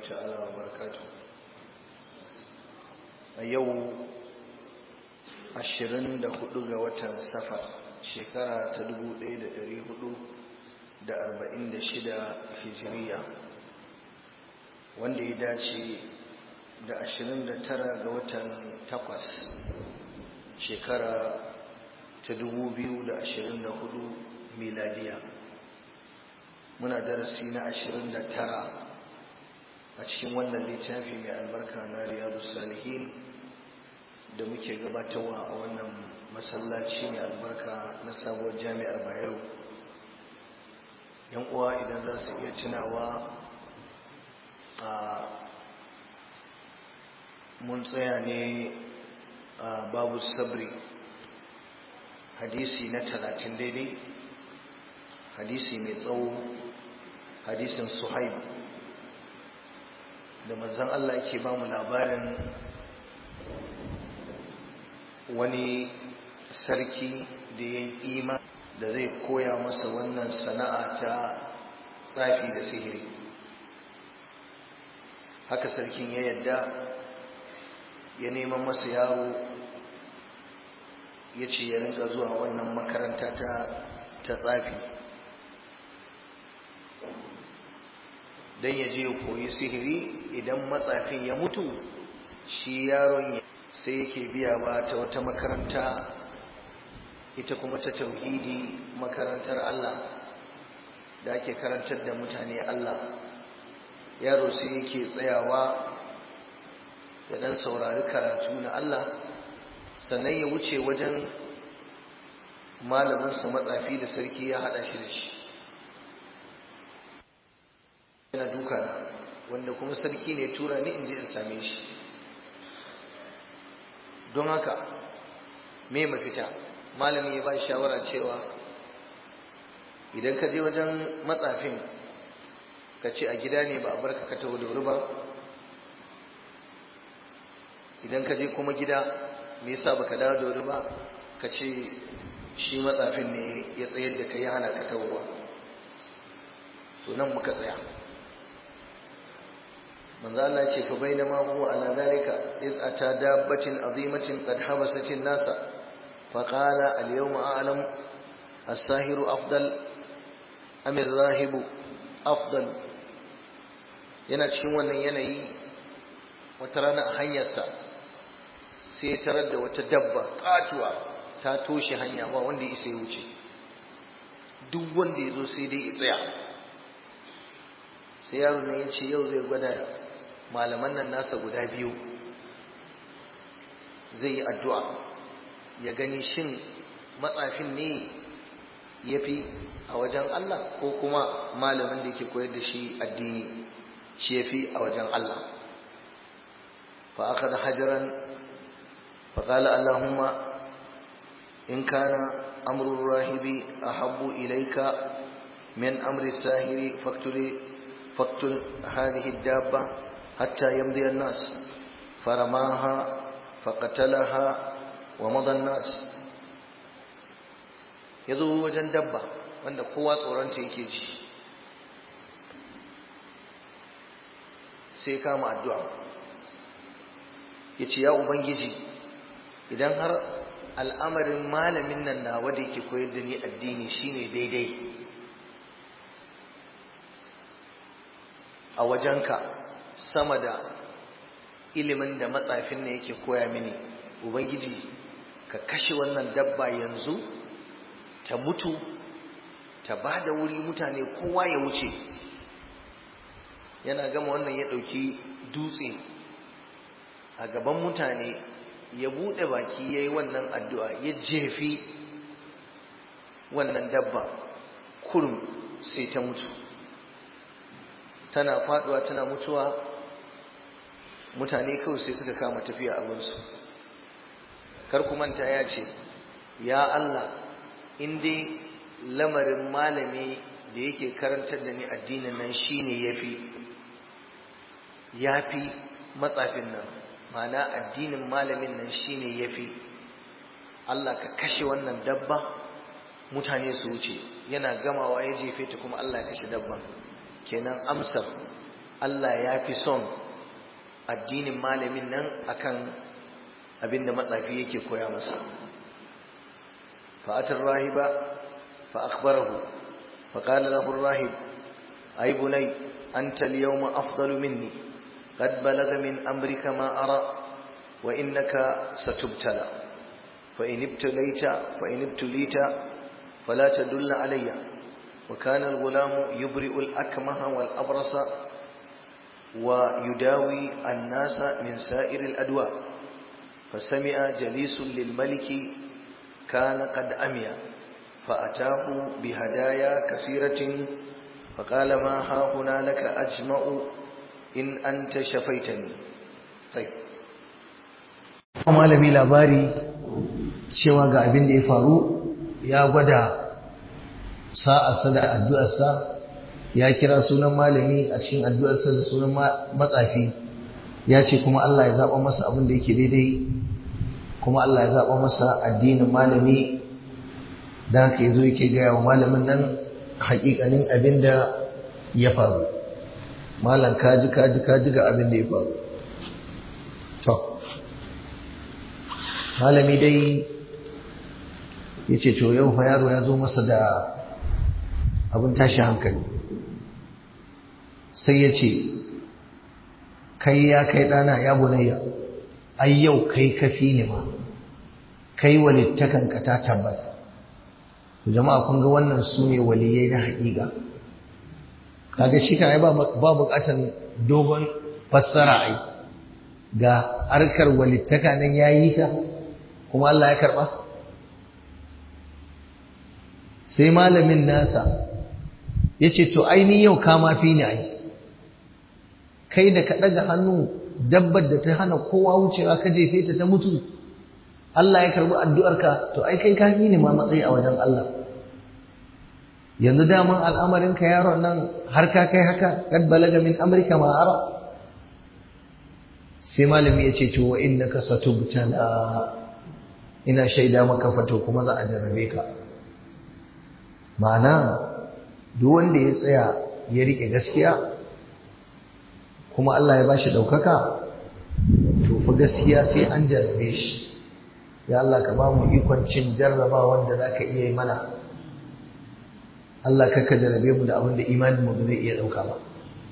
تعالى وبركاته أيو ashirin da hudu ga watan safar shekara ta dubu ɗaya da ɗari hudu da arba'in da shida hijiriya wanda ya dace da ashirin da tara ga watan takwas shekara ta dubu biyu da ashirin da hudu miladiya muna darasi na ashirin da tara a cikin wannan littafi mai albarka na riyadu salihin da muke gabatarwa a wannan masallaci mai albarka na sabuwar jami'ar bayero yan uwa idan za su iya tunawa a mun tsaya ne a babu sabri hadisi na talatin daidai hadisi mai tsawo hadisin suhaib da manzan Allah ke ba mu labarin wani sarki da ya yi ima da zai koya masa wannan sana'a ta tsafi da sihiri haka sarkin ya yadda ya neman masa yaro ya ce ya rinka zuwa wannan makaranta ta tsafi don ya je koyi sihiri idan matsafin ya mutu shi yaron ya sai yake biya ba ta wata makaranta ita kuma ta tauhidi makarantar Allah da ake karantar da mutane Allah yaro sai yake tsayawa ya dan saurari karatu na Allah sannan ya wuce wajen malaminsa matsafi da sarki ya hada shi da shi yana duka wanda kuma sarki ne tura ni in je in same shi don haka me mafita malami ya ba shawara cewa idan ka je wajen matsafin ka ce a gida ne ba a barka ka taho da wuri ba idan ka je kuma gida me yasa baka dawo da wuri ba ka ce shi matsafin ne ya tsayar da kai hana ka tahowa to nan muka tsaya manzo Allah ce fa bainama huwa ala zalika iz ata dabbatin azimatin qad habasat an-nasa fa qala al-yawma a'lam as-sahiru afdal am ar-rahibu afdal yana cikin wannan yanayi wata rana a hanyarsa sai ya tarar da wata dabba katuwa ta toshe hanya ba wanda ya isa ya wuce duk wanda ya zo sai dai ya tsaya sai yaro ne ya ce yau zai gwada malaman nan nasa guda biyu zai yi addu'a ya gani shin matsafin ne ya fi a wajen Allah ko kuma malamin da yake koyar da shi addini shi ya fi a wajen Allah fa aka da hajjiran faƙala Allahumma in kana amurin rahibi a habbu ilaika min amri sahiri faktun hadihi dabba حتى يمضي الناس فرماها فقتلها ومضى الناس yazo wajen dabba wanda kowa tsoronta yake ji sai kama addu'a ya ce ya ubangiji idan har al'amarin malamin nan na wanda yake koyar da ni addini shine daidai a wajenka sama da ilimin da matsafin ne yake koya mini ubangiji ka kashe wannan dabba yanzu ta mutu ta ba da wuri mutane kowa ya wuce yana gama wannan ya ɗauki dutse a gaban mutane ya buɗe baki ya yi wannan addu'a ya jefi wannan dabba kurum sai ta mutu tana faduwa tana mutuwa mutane kawai sai suka kama tafiya abinsu kar ku manta ya ce ya Allah in dai lamarin malami da yake karantar da ni addinin nan shine yafi yafi matsafin nan ma'ana addinin malamin nan shine yafi Allah ka kashe wannan dabba mutane su wuce yana gamawa ya jefe ta kuma Allah ya kashe dabban kenan amsar Allah ya fi son addinin malamin nan akan abin da matsafi yake koya masa fa'atar rahiba fa akhbarahu fa qala lahu ar-rahib ay bunay anta al-yawma afdalu minni qad balagha min amrika ma ara wa innaka satubtala fa in ibtalayta fa in ibtulita fala tadulla alayya wa kana al-ghulamu yubri'u al-akmaha wal-abrasa ويداوي الناس من سائر الأدواء فسمع جليس للملك كان قد أمي فأتاه بهدايا كثيرة فقال ما ها هنا لك أجمع إن أنت شفيتني طيب malami labari cewa ga abin da ya faru ya gwada sa'arsa da addu'arsa ya kira sunan malami a cikin addu'arsa da sunan matsafi ya ce kuma Allah ya zaɓa masa abin da yake daidai kuma Allah ya zaɓa masa addinin malami da haka yazo yake gaya wa malamin nan haƙiƙanin abin da ya faru malam kaji kaji kaji ga abin da ya faru to malami dai ya ce to yau fa yaro ya zo masa da abin tashi hankali sai ya ce kai ya kai ɗana ya bunayya ai yau kai kafi ne ma kai walittakanka ta tabbata jama'a kun ga wannan su ne waliyai na haƙiƙa kaga shi kan ba buƙatar dogon fassara ai ga harkar walittaka nan ya yi ta kuma Allah ya karɓa sai malamin nasa ya ce to aini yau kama fi ni ai kai da ka ɗaga hannu dabbar da ta hana kowa wucewa ka jefe ta ta mutu Allah ya karbi addu'arka to ai kai kafi ne ma matsayi a wajen Allah yanzu daman al'amarin ka yaron nan har ka kai haka kad balaga min amrika ma ara sai malami ya ce to wa innaka satubtala ina shaida maka fato kuma za a jarrabe ka ma'ana duk wanda ya tsaya ya rike gaskiya kuma Allah ya bashi ɗaukaka to fa gaskiya sai an jarrabe shi ya Allah ka ba mu ikon cin jarraba wanda za ka iya yi mana Allah ka ka jarrabe mu da abin da imanin mu zai iya ɗauka ba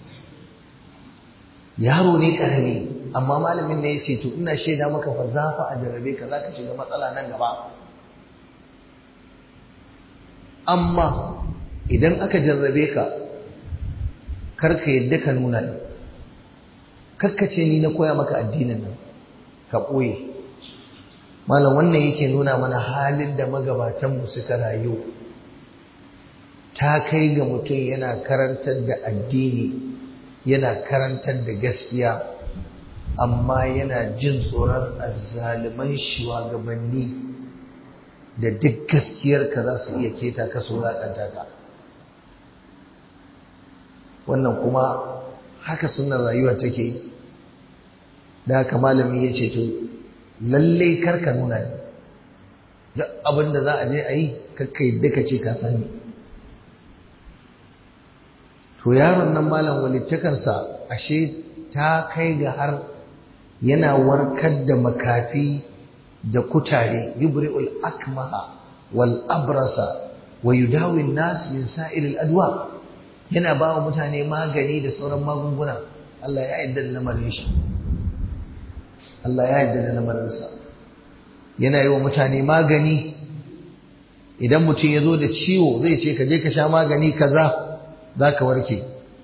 yaro ne ƙarami amma malamin ne ya ce to ina shaida maka fa za fa a jarrabe ka za ka shiga matsala nan gaba amma idan aka jarrabe ka karka yadda ka nuna ne kakkace ni na koya maka addinin nan ka ɓoye malam wannan yake nuna mana halin da magabatanmu suka rayu ta kai ga mutum yana karantar da addini yana karantar da gaskiya amma yana jin tsoron azzaliman shugabanni da duk gaskiyarka za su iya keta ka su wulaƙanta ka wannan kuma haka sunan rayuwa take da haka malami ya ce to lalle karka nuna ne duk abin da za a je a yi kakka yadda ka ce ka sani to yaron nan malam walittakansa ashe ta kai ga har yana warkar da makafi da kutare yubri'ul akmaha wal abrasa wa yudawi nas min sa'ilil adwa yana ba wa mutane magani da sauran magunguna Allah ya yarda da lamarin shi Allah ya yarda da lamarinsa yana yi wa mutane magani idan mutum ya zo da ciwo zai ce ka je ka sha magani kaza za ka warke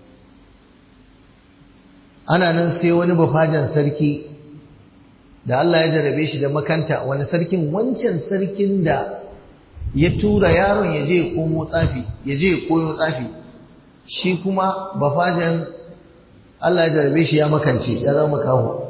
ana nan sai wani bafajan sarki da Allah ya jarabe shi da makanta wani sarkin wancan sarkin da ya tura yaron ya je ya komo tsafi ya je ya koyo tsafi shi kuma bafajan Allah ya jarabe shi ya makance ya zama kawo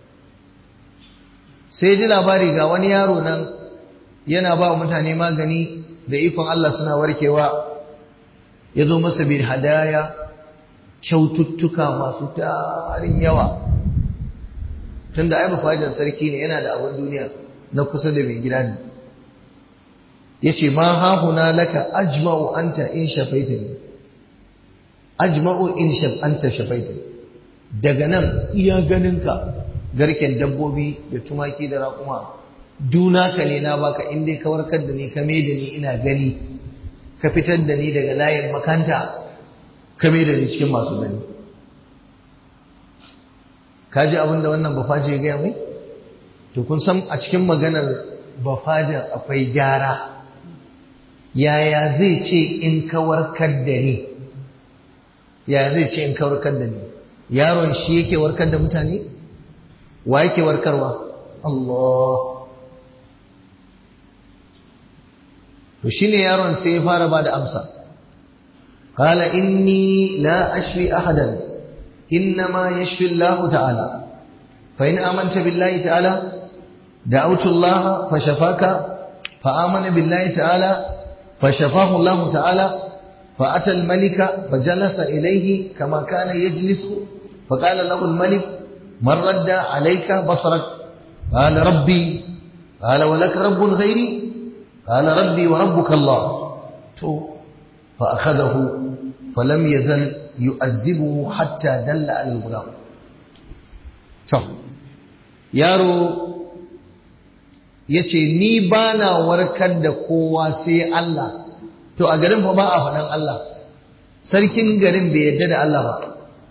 sai ji labari ga wani yaro nan yana ba mutane magani da ikon Allah suna warkewa ya zo masa bin hadaya kyaututtuka masu tarin yawa tun da ai mafajar sarki ne yana da abin duniya na kusa da mai gida ne ya ce ma hahuna laka ajma'u anta in shafaita ne ajma'u in anta shafaita daga nan iya ganinka garken dabbobi da tumaki da raƙuma duna ka ne na baka in dai ka warkar da ni ka da ni ina gani ka fitar da ni daga layin makanta ka da ni cikin masu gani ka ji abin da wannan bafaji ya gaya mai to kun san a cikin maganar bafajin akwai gyara yaya zai ce in ka warkar da ni yaya zai ce in ka warkar da ni yaron shi yake warkar da mutane wa yake warkarwa Allah to shine yaron sai ya fara bada amsa qala inni la ashfi ahadan inma yashfi Allah ta'ala fa in amanta billahi ta'ala da'awtu Allah fashafaka fa amana billahi ta'ala fashafahu Allah ta'ala فأتى الملك فجلس إليه كما كان يجلس فقال له الملك من رد عليك بصرك قال ربي قال ولك رب غيري قال ربي وربك الله فأخذه فلم يزل يؤذبه حتى دل على الغلام شوف yaro ya ce ni ba na warkar da kowa sai Allah to a garin fa ba a faɗan Allah sarkin garin bai yadda da Allah ba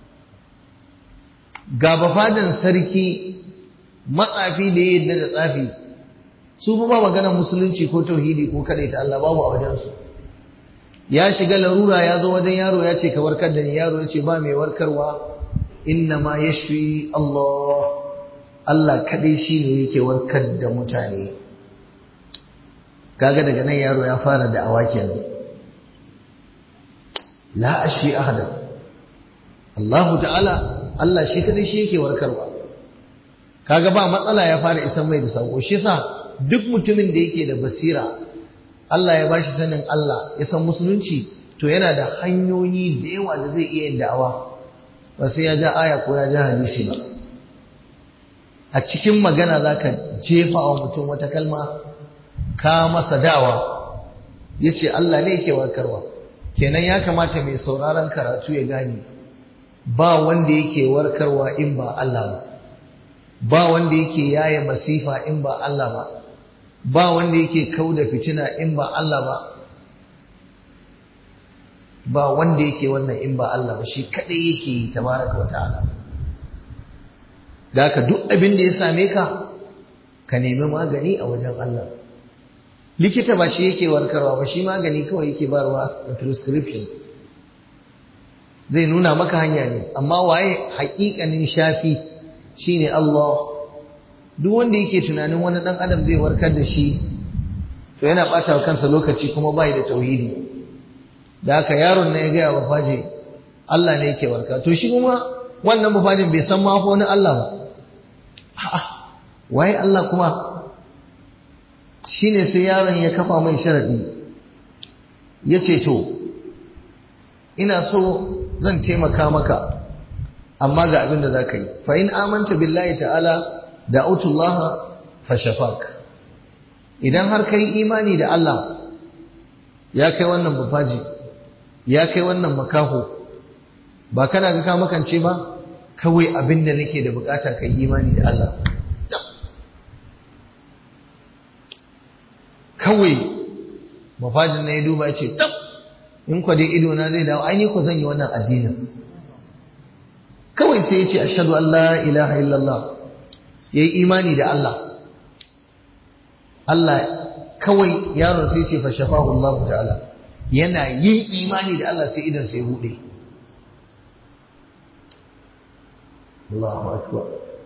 ga bafadan sarki matsafi da ya yadda da tsafi su ba maganar musulunci ko tauhidi ko ta Allah babu a wajensu ya shiga larura ya zo wajen yaro ya ce ka warkar da ni yaro ya ce ba mai warkarwa inna ma yashfi Allah Allah kadai shi ne yake warkar da mutane kaga daga nan yaro ya fara da awakin la ashfi ahada Allah ta'ala Allah shi kadai shi yake warkarwa kaga ba matsala ya fara isan mai da sako shi yasa duk mutumin da yake da basira Allah ya bashi sanin Allah ya san musulunci to yana da hanyoyi da yawa da zai iya yin da'awa ba sai ya ja aya ko ya ja hadisi ba a cikin magana zaka jefa wa mutum wata kalma ka masa dawa yace Allah ne yake warkarwa kenan ya kamata mai sauraron karatu ya gane ba wanda yake warkarwa in ba Allah ba ba wanda yake yaye masifa in ba Allah ba ba wanda yake kauda fitina in ba Allah ba ba wanda yake wannan in ba Allah ba shi kadai yake yi tabaraka wata'ala da haka duk abin da ya same ka ka nemi magani a wajen Allah likita ba shi yake warkarwa ba shi magani kawai yake barwa da prescription zai nuna maka hanya ne amma waye haƙiƙanin shafi shine Allah duk wanda yake tunanin wani dan adam zai warkar da shi to yana ɓata wa kansa lokaci kuma bai da tauhidi da haka yaron na ya gaya wa faje Allah ne yake warka to shi kuma wannan bafajin bai san ma fa wani Allah ba a'a waye Allah kuma shine sai yaron ya kafa mai sharadi yace to ina so zan taimaka maka amma ga abin da zaka yi fa in amanta billahi ta'ala da'utullaha fashafak idan har kai imani da Allah ya kai wannan bufaji ya kai wannan makaho ba kana ga ka makance ba kawai abin da nake da bukata kai imani da Allah kawai mafajin na ya duba ya ce tab in kwa dai ido na zai dawo ai ko zan yi wannan addinin kawai sai ya ce ashhadu an la ilaha illallah yayi imani da Allah Allah kawai yaron sai ce fa shafahu Allah ta'ala yana yin imani da Allah sai idan sai bude Allahu akbar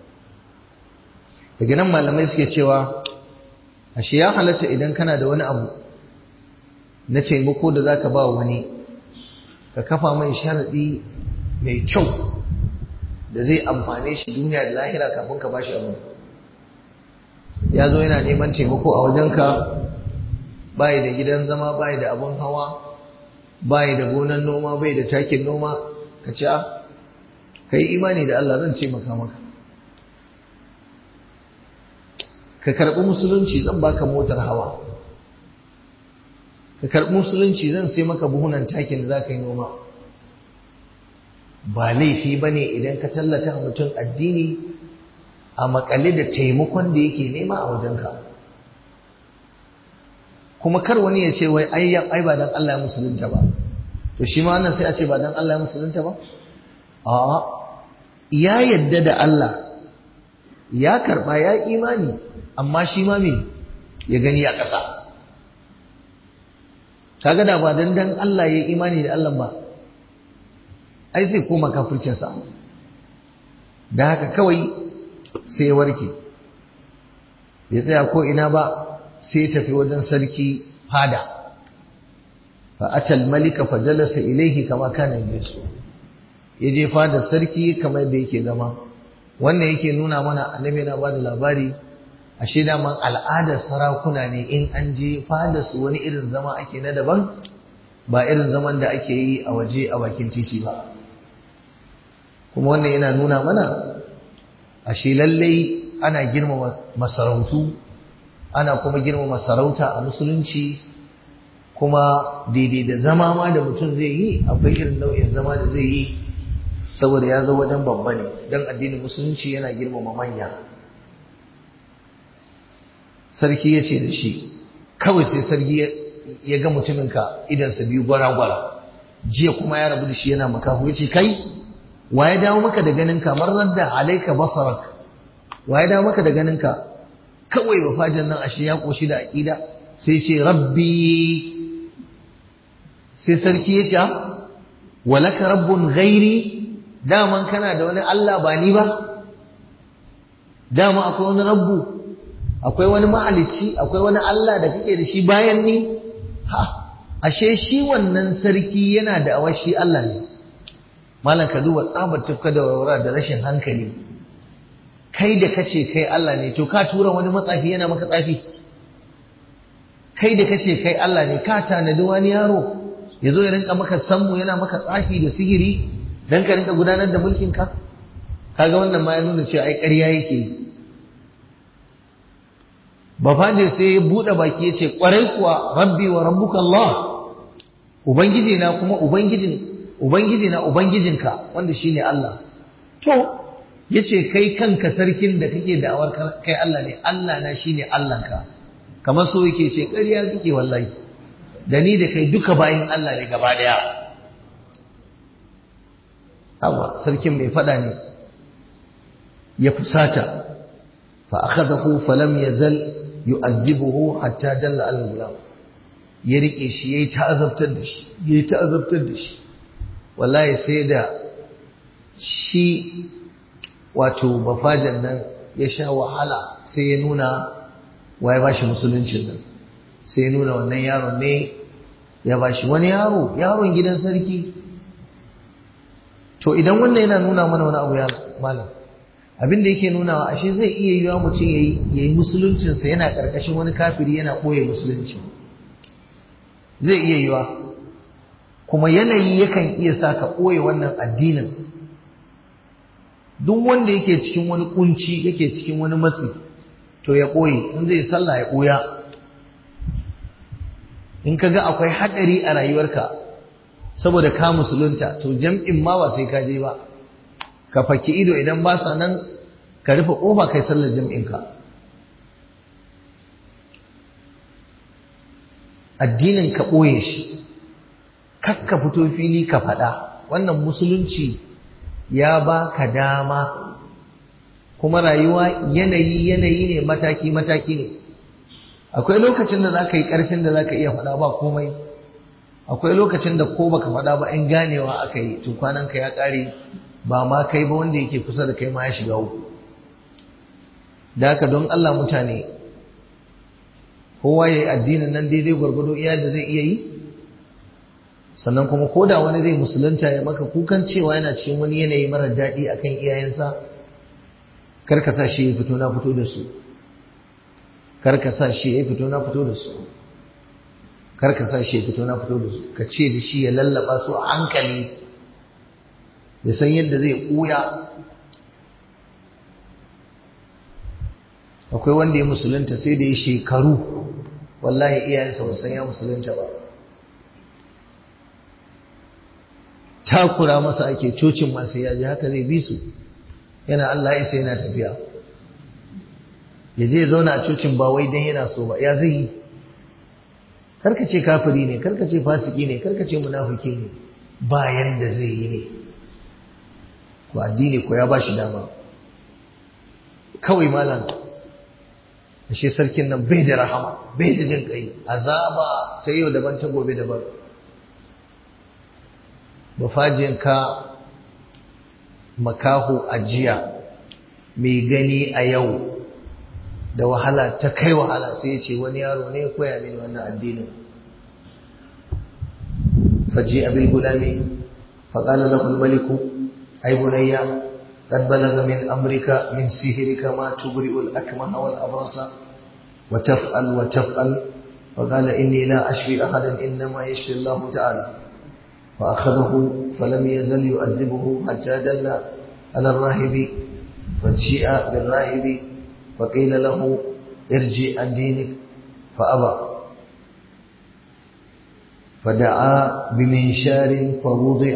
daga nan malamai suke cewa ashe ya halatta idan kana da wani abu na taimako da zaka ba wani ka kafa mai sharadi mai kyau da zai amfane shi duniya da lahira kafin ka bashi abu ya zo yana neman taimako a wajenka bai da gidan zama bai da abun hawa bai da gonan noma bai da takin noma ka ce a ka yi imani da Allah zan taimaka maka ka karɓi musulunci zan baka motar hawa ka karɓi musulunci zan sai maka buhunan takin da za ka yi noma ba laifi ba ne idan ka tallata mutum addini a makale da taimakon da yake nema a wajenka kuma kar wani ya ce wai ai ba dan Allah ya musulunta ba to shi ma wannan sai a ce ba dan Allah ya musulunta ba a'a ya yadda da Allah ya karba ya imani amma shi ma me ya gani a ƙasa kaga da ba dan dan Allah ya imani da Allah ba ai sai koma kafircinsa da haka kawai sai ya warke ya tsaya ko ina ba sai ya tafi wajen sarki fada fa atal malika fa jalasa ilaihi kama kana yasu ya je fada sarki kamar da yake zama wannan yake nuna mana annabi yana bada labari ashe daman al'adar sarakuna ne in an je fada su wani irin zama ake na daban ba irin zaman da ake yi a waje a bakin titi ba kuma wannan yana nuna mana ashe lallai ana girmama masarautu ana kuma girmama sarauta a musulunci kuma daidai da zama ma da mutum zai yi akwai irin nau'in zama da zai yi saboda ya zo wajen babba ne don addinin musulunci yana girmama manya sarki ya ce da shi kawai sai sarki ya ga mutuminka idansa biyu gwara-gwara jiya kuma ya rabu da shi yana makahu ya ce kai wa ya dawo maka da ganin kamar radda alaika basarak wa ya dawo maka da ganin ka kawai wafajin nan ashe ya koshi da aqida sai ce rabbi sai sarki ya ce walaka rabbun ghairi daman kana da wani Allah ba ni ba dama akwai wani rabbu akwai wani mahalicci akwai wani Allah da kake da shi bayan ni ha ashe shi wannan sarki yana da awashi Allah ne malam ka duba tsabar tufka da warwara da rashin hankali kai da kace kai Allah ne to ka tura wani matsafi yana maka tsafi kai da kace kai Allah ne ka tanadi wani yaro ya zo ya rinka maka sammu yana maka tsafi da sihiri dan ka rinka gudanar da mulkin ka kaga wannan ma ya nuna cewa ai ƙarya yake yi bafaje sai ya buɗe baki ya ce ƙwarai kuwa rabbi wa rabbuka Allah ubangiji na kuma ubangijin ubangiji na ubangijinka wanda shine Allah to yace kai kanka sarkin da kake da'awar kai Allah ne Allah na shine Allahnka kamar so yake ce ƙarya kake wallahi da ni da kai duka bayin Allah ne gaba daya Hawa sarkin mai fada ne ya fusata fa akhadahu falam yazal yu'adhibuhu hatta dalla al-gulam ya rike shi yayi ta'azabtar da shi yayi ta'azabtar da shi wallahi sai da shi wato bafajan nan ya sha wahala sai ya nuna waye ba shi musuluncin nan sai ya nuna wannan yaron ne ya ba shi wani yaro yaron gidan sarki to idan wannan yana nuna mana wani abu ya malam abin da yake nuna ashe zai iya yiwa mutum ya yi musuluncinsa yana ƙarƙashin wani kafiri yana ɓoye musulunci zai iya yiwa kuma yanayi yakan iya sa ka ɓoye wannan addinin duk wanda yake cikin wani kunci yake cikin wani matsi to ya ɓoye in zai sallah ya ɓoya in ka ga akwai haɗari a rayuwarka saboda ka musulunta to jam'in ma ba sai ka je ba ka faki ido idan ba sa nan ka rufe ƙofa kai sallar jam'inka addinin ka ɓoye shi kakka fito fili ka faɗa wannan musulunci ya ba ka dama kuma rayuwa yanayi yanayi ne mataki mataki ne akwai lokacin da za ka yi ƙarfin da za ka iya faɗa ba komai akwai lokacin da ko baka faɗa ba in ganewa aka yi to kwananka ya ƙare ba ma kai ba wanda yake kusa da kai ma ya shiga uku da haka don Allah mutane kowa ya yi addinin nan daidai gwargwado iya da zai iya yi sannan kuma ko da wani zai musulunta ya maka kukan cewa yana cikin wani yanayi mara daɗi akan iyayensa kar ka sa shi ya fito na fito da su kar ka sa shi ya fito na fito da su kar ka sa shi ya fito na fito da su ka ce da shi ya lallaba su a hankali ya san yadda zai ɓuya akwai wanda ya musulunta sai da ya shekaru wallahi iyayensa ba san ya musulunta ba takura masa ake cocin masu yaji haka zai bi su yana Allah isa yana tafiya ya je zauna a cocin ba wai dan yana so ba ya zai yi karka ce kafiri ne karka ce fasiki ne karka ce munafiki ne bayan da zai yi ne ko addini ko ya bashi dama kawai malam ashe sarkin nan bai da rahama bai da jin kai azaba ta yau daban ta gobe daban ka makaho ajiya mai gani a yau da wahala ta kai wahala sai ya ce wani yaro ne ya koya mini wannan addinin faji abil gulami faƙala lahu maliku ai bunayya قد بلغ من أمرك من سحرك ما تبرئ الأكمه والأبرص وتفعل وتفعل فقال إني لا أشفي أحدا إنما يشفي الله تعالى فأخذه فلم يزل يؤذبه حتى دل على الراهب فجيء بالراهب فقيل له ارجع عن دينك فأبى فدعا بمنشار فوضع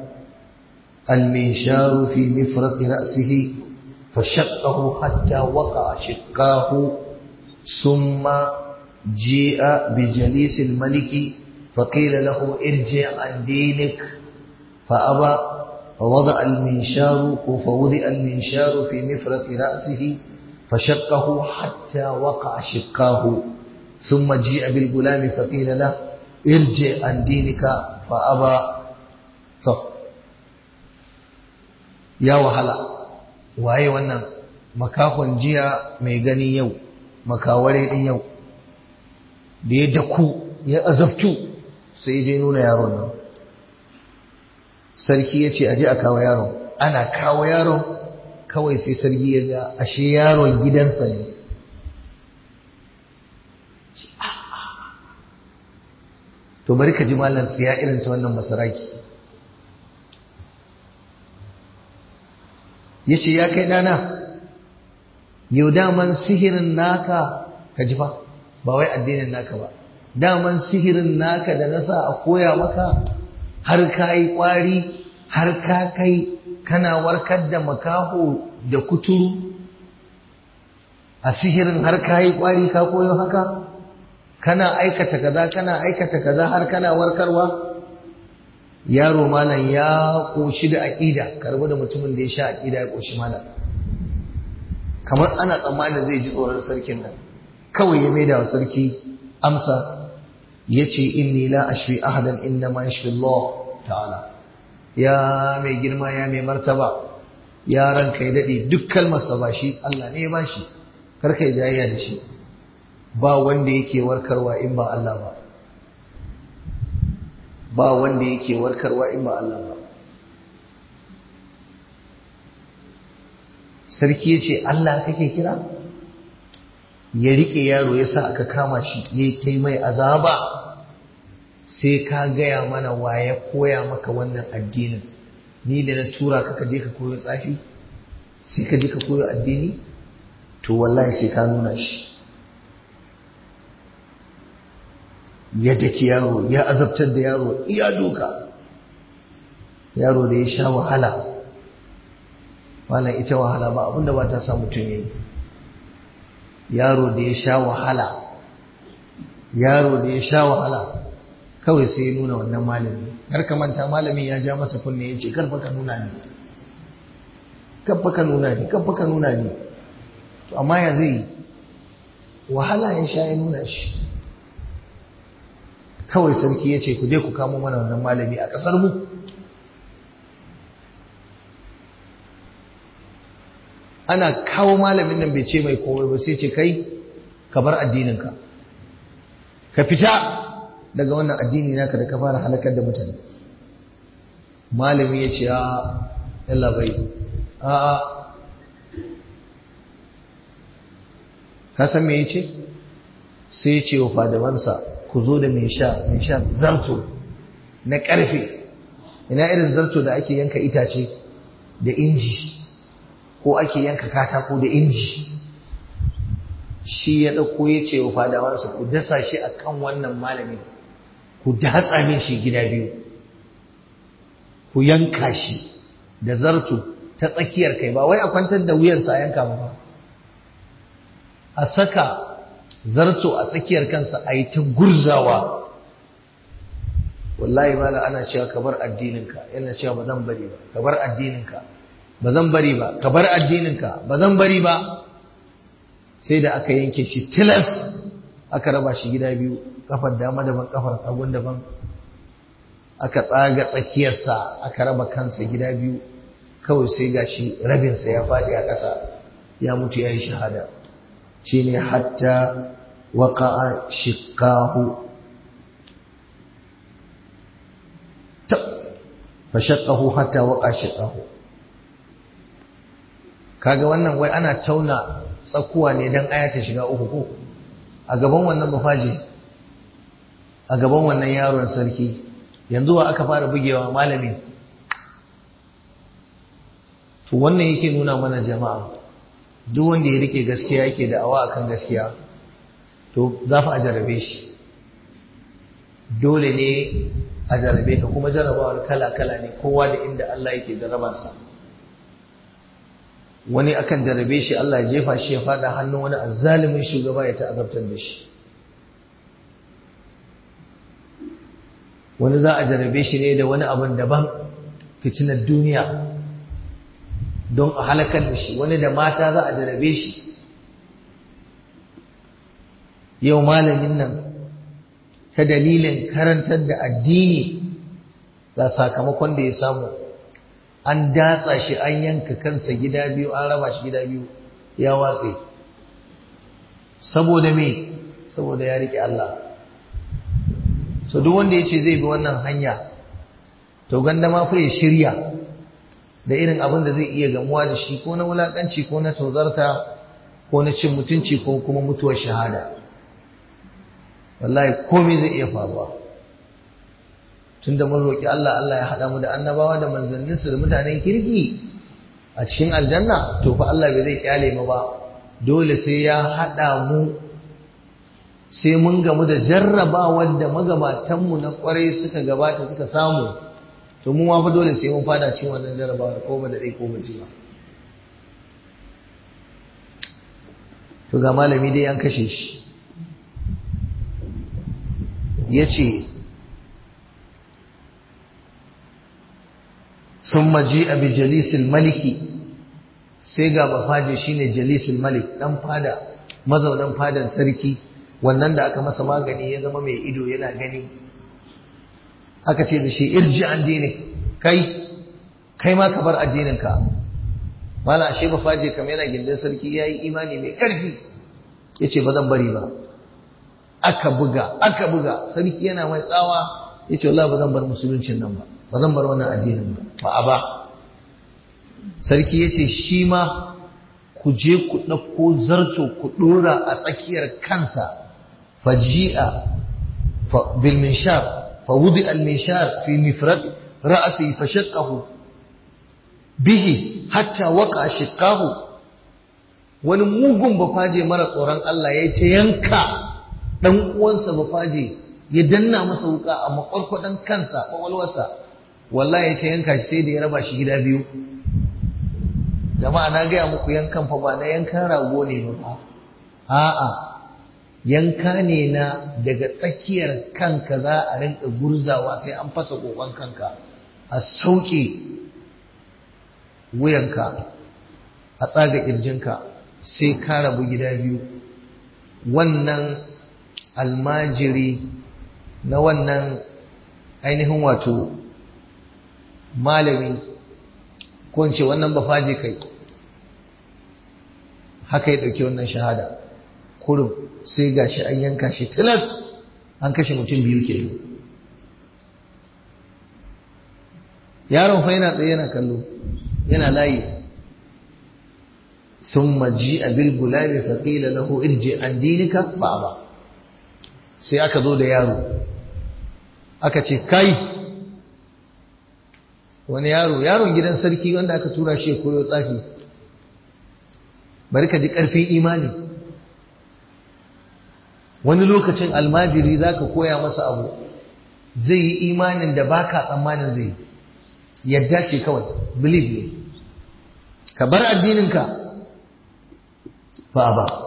المنشار في مفرق رأسه فشقه حتى وقع شقاه ثم جيء بجليس الملك فقيل له ارجع عن دينك فأبى فوضع المنشار فوضع المنشار في مفرق رأسه فشقه حتى وقع شقاه ثم جيء بالغلام فقيل له ارجع عن دينك فأبى طب ya wahala waye wannan makahon jiya mai gani yau makaware din yau da ya daku ya azabtu sai je nuna yaron nan sarki ya ce aje a kawo yaron ana kawo yaron kawai sai sarki ya ga ashe yaron gidansa ne to bari ka ji malam tsiya irin ta wannan masaraki ya ce ya kai ɗana yau daman sihirin naka ka ji fa ba wai addinin naka ba daman sihirin naka da na sa a koya maka har ka yi ƙwari har ka kai kana warkar da makaho da kuturu a sihirin har ka yi ƙwari ka koyo haka kana aikata kaza kana aikata kaza har kana warkarwa yaro malam ya koshi da aƙida karbi da mutumin da ya sha aƙida ya koshi malam kamar ana tsammanin zai ji tsoron sarkin nan kawai ya maida wa sarki amsa ya ce inni la ashfi ahadan inna ma yashfi Allah ta'ala ya mai girma ya mai martaba ya ranka ya daɗe duk kalmarsa ba shi Allah ne ya ba shi karka yi jayayya da shi ba wanda yake warkarwa in ba Allah ba ba wanda yake warkarwa in ba Allah ba sarki ya ce Allah kake kira ya rike yaro ya sa aka kama shi ya kai mai azaba sai ka gaya mana wa ya koya maka wannan addinin ni da na tura ka je ka koyo tsafi sai ka je ka koyo addini to wallahi sai ka nuna shi ya daki yaro ya azabtar da yaro iya doka yaro da ya sha wahala wala ita wahala ba abinda ba ta sa mutum yayi yaro da ya sha wahala yaro da ya sha wahala kawai sai ya nuna wannan malami har ka manta malamin ya ja masa kunne ya ce karfa ka nuna ni karfa ka nuna ni karfa ka nuna ni to amma ya zai wahala ya sha ya nuna shi kawai sarki ya ce ku je ku kamo mana wannan malami a ƙasar mu ana kawo malamin nan bai ce mai komai ba sai ce kai ka bar addininka ka fita daga wannan addini naka da ka fara halakar da mutane malami ya ce a yalla bai a a ka san me ya ce sai ya ce wa fadawansa ku zo da mai sha mai sha zarto na ƙarfe ina irin zarto da ake yanka itace da inji ko ake yanka katako da inji shi ya ɗauko ya ce wa fadawarsa ku dasa shi a kan wannan malamin ku datsa min shi gida biyu ku yanka shi da zarto ta tsakiyar kai ba wai a kwantar da wuyansa a yanka ba a saka zarto a tsakiyar kansa a yi ta gurzawa wallahi mala ana cewa ka bar addininka yana cewa ba zan bari ba ka bar addininka ba zan bari ba ka bar addininka ba zan bari ba sai da aka yanke shi tilas aka raba shi gida biyu kafar dama daban kafar hagun daban aka tsaga tsakiyarsa aka raba kansa gida biyu kawai sai gashi rabinsa ya faɗi a ƙasa ya mutu ya yi shahada shi ne hatta waƙa'a shiƙahu fashaƙahu hatta waƙa shiƙahu kaga wannan wai ana tauna tsakuwa ne don aya ta shiga uku ko a gaban wannan mafaji a gaban wannan yaron sarki yanzu wa aka fara bugewa malami to wannan yake nuna mana jama'a duk wanda ya rike gaskiya yake da awa akan gaskiya to za fa a jarabe shi dole ne a jarabe ka kuma jarabawar kala-kala ne kowa da inda Allah yake jarabarsa wani akan jarabe shi Allah ya jefa shi ya fada hannun wani azzalimin shugaba ya ta'azabtar da shi wani za a jarabe shi ne da wani abin daban fitinar duniya don a halakar da shi wani da mata za a jarabe shi yau malamin nan ta dalilin karantar da addini ga sakamakon da ya samu an datsa shi an yanka kansa gida biyu an raba shi gida biyu ya watse saboda me saboda ya rike Allah so duk wanda yace zai bi wannan hanya to ganda ma fa ya shirya da irin abin da zai iya gamuwa da shi ko na wulakanci ko na tozarta ko na cin mutunci ko kuma mutuwar shahada wallahi komai zai iya faruwa tunda mun roki Allah Allah ya hada mu da annabawa da manzanninsu da mutanen kirki a cikin aljanna to fa Allah bai zai kyale mu ba dole sai ya hada mu sai mun gamu da jarrabawar da magabatanmu na kwarai suka gabata suka samu to mu ma fa dole sai mun fada cikin wannan jarrabawar ko ba da dai ko ba ba to ga malami dai an kashe shi yace ثم جيء بجليس الملك sai ga bafaje shine jalisul malik dan fada mazaunan fadan sarki wannan da aka masa magani ya zama mai ido yana gani aka ce da shi irji an dine kai kai ma ka bar addininka mala ashe bafaje kam yana gindin sarki yayi imani mai karfi yace ba zan bari ba aka buga aka buga sarki yana mai tsawa yace wallahi ba zan bar musuluncin nan ba ba zan bar wannan addinin ba ba a ba sarki ya ce shi ma ku je ku ɗauko zarto ku ɗora a tsakiyar kansa faji'a bil minshar fa wudi al minshar fi mifrad ra'si fa shaqqahu bihi hatta waqa shiqqahu wani mugun bafaje mara tsoron Allah ya ce yanka dan uwansa bafaje ya danna masa wuka a makwarkwadan kansa kwakwalwarsa wallahi ya ce yanka shi sai da ya raba shi gida biyu jama'a na gaya muku yankan fa ba na yankan rago ne ba a'a yanka ne na daga tsakiyar kanka za a rinka gurzawa sai an fasa kokon kanka a sauke wuyanka a tsaga kirjinka sai ka rabu gida biyu wannan almajiri na wannan ainihin wato malami ko in ce wannan bafaje kai haka ya ɗauki wannan shahada kurum sai gashi an yanka shi tilas an kashe mutum biyu ke yaron fa yana tsaye yana kallo yana layi ثم جيء بالغلام فقيل له ارجع عن دينك فأبى sai aka zo da yaro aka ce kai wani yaro yaron gidan sarki wanda aka tura shi koyo tsafi bari ka ji ƙarfin imani wani lokacin almajiri za ka koya masa abu zai yi imanin da baka tsammanin zai yadda ce kawai believe ne ka bar addininka fa ba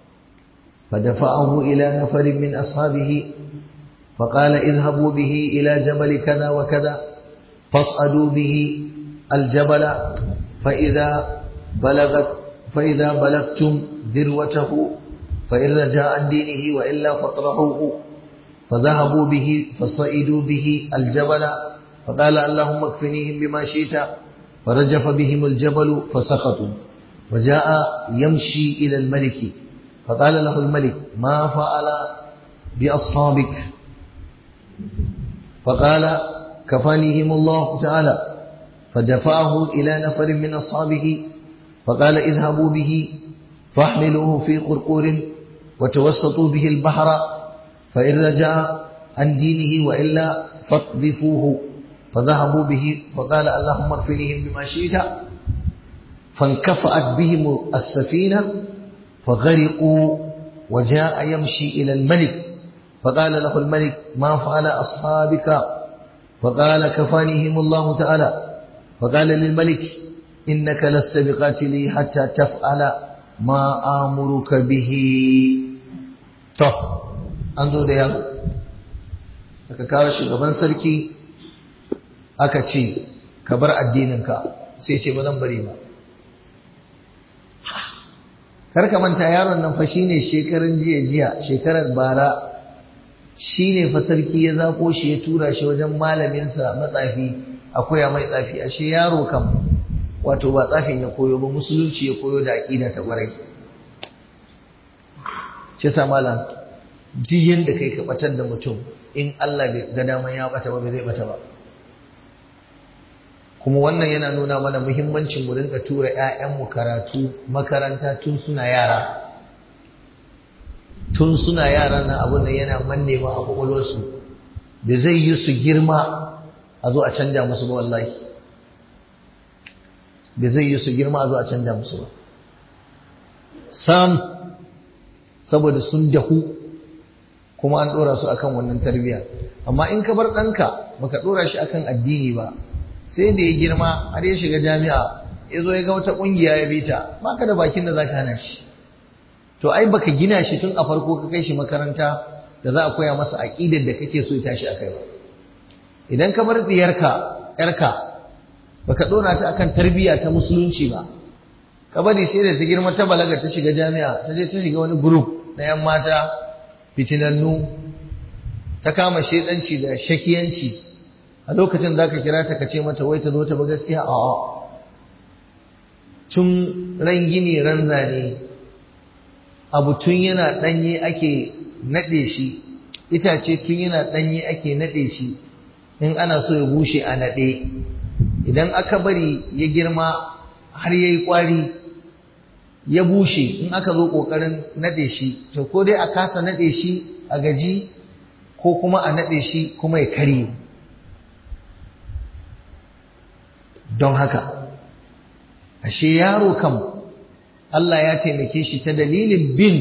فدفعه إلى نفر من أصحابه فقال اذهبوا به إلى جبل كذا وكذا فاصعدوا به الجبل فإذا بلغت فإذا بلغتم ذروته فإن رجع عن دينه وإلا فاطرحوه فذهبوا به فصعدوا به الجبل فقال اللهم اكفنيهم بما شئت فرجف بهم الجبل فسقطوا وجاء يمشي إلى الملك فقال له الملك ما فعل بأصحابك فقال كفانيهم الله تعالى فدفعه إلى نفر من أصحابه فقال اذهبوا به فاحملوه في قرقور وتوسطوا به البحر فإن رجع عن دينه وإلا فاقذفوه فذهبوا به فقال اللهم اكفنيهم بما شئت فانكفأت بهم السفينة فغرقوا وجاء يمشي إلى الملك فقال له الملك ما فعل أصحابك فقال كفانيهم الله تعالى فقال للملك إنك لست بقاتلي حتى تفعل ما آمرك به to an zo da yaro aka kawo shugaban sarki aka ce ka bar addininka sai ce ba zan bari ba karka manta yaron nan fa shine shekarun jiya jiya shekarar bara shine fa sarki ya zako shi ya tura shi wajen malaminsa matsafi a koya mai tsafi ashe yaro kam wato ba tsafin ya koyo ba musulunci ya koyo da aqida ta kwarai shi yasa malam duk yanda kai ka batar da mutum in Allah bai ga daman ya bata ba bai zai bata ba kuma wannan yana nuna mana muhimmancin mu rinka tura ƴaƴanmu karatu makaranta tun suna yara tun suna yara nan abin da yana manne ma a kwakwalwarsu da zai yi su girma a zo a canja musu ba wallahi da zai yi su girma a zo a canja musu ba sam saboda sun dahu kuma an ɗora su akan wannan tarbiyya amma in ka bar ɗanka baka ɗora shi akan addini ba sai da ya girma har ya shiga jami'a ya zo ya ga wata ƙungiya ya bita ba ka da bakin da za ka hana shi to ai baka gina shi tun a farko ka kai shi makaranta da za a koya masa aƙidar da kake so ya tashi a kai ba idan ka bar diyarka yarka baka ɗora ta akan tarbiyya ta musulunci ba ka bari sai da ta girma ta balaga ta shiga jami'a ta je ta shiga wani group na yan mata fitinannu ta kama shedanci da shakiyanci a lokacin za ka kira ta ka ce mata wai ta zo ta ba gaskiya a tun ran gini ran zane abu tun yana ɗanye ake naɗe shi itace tun yana ɗanye ake naɗe shi in ana so ya bushe a naɗe idan aka bari ya girma har ya yi ƙwari ya bushe in aka zo ƙoƙarin naɗe shi to ko dai a kasa naɗe shi a gaji ko kuma a naɗe shi kuma ya karye don haka ashe yaro kam Allah ya taimake shi ta dalilin bin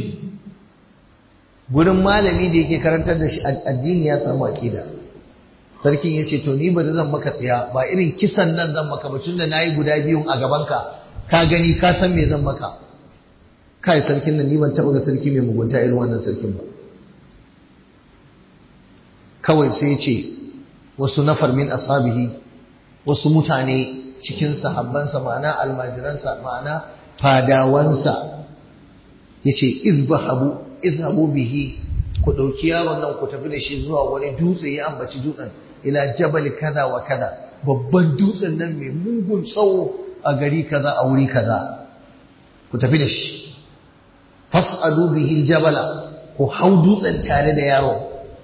gurin malami da yake karantar da shi addini ya samu aƙida sarkin ya ce to ni ba zan maka tsaya ba irin kisan nan zan maka ba tunda nayi guda biyun a gabanka ka gani ka san me zan maka kai sarkin nan ni ban taɓa ga sarki mai mugunta irin wannan sarkin ba kawai sai ce wasu nafar min ashabihi wasu mutane cikin sahabbansa ma'ana almajiransa ma'ana fadawansa yace izbahabu izhabu bihi ku dauki yaron nan ku tafi da shi zuwa wani dutse ya ambaci dutsen ila jabal kaza wa kaza babban dutsen nan mai mugun tsawo a gari kaza a wuri kaza ku tafi da shi fas'alu bihi aljabala ku hau dutsen tare da yaron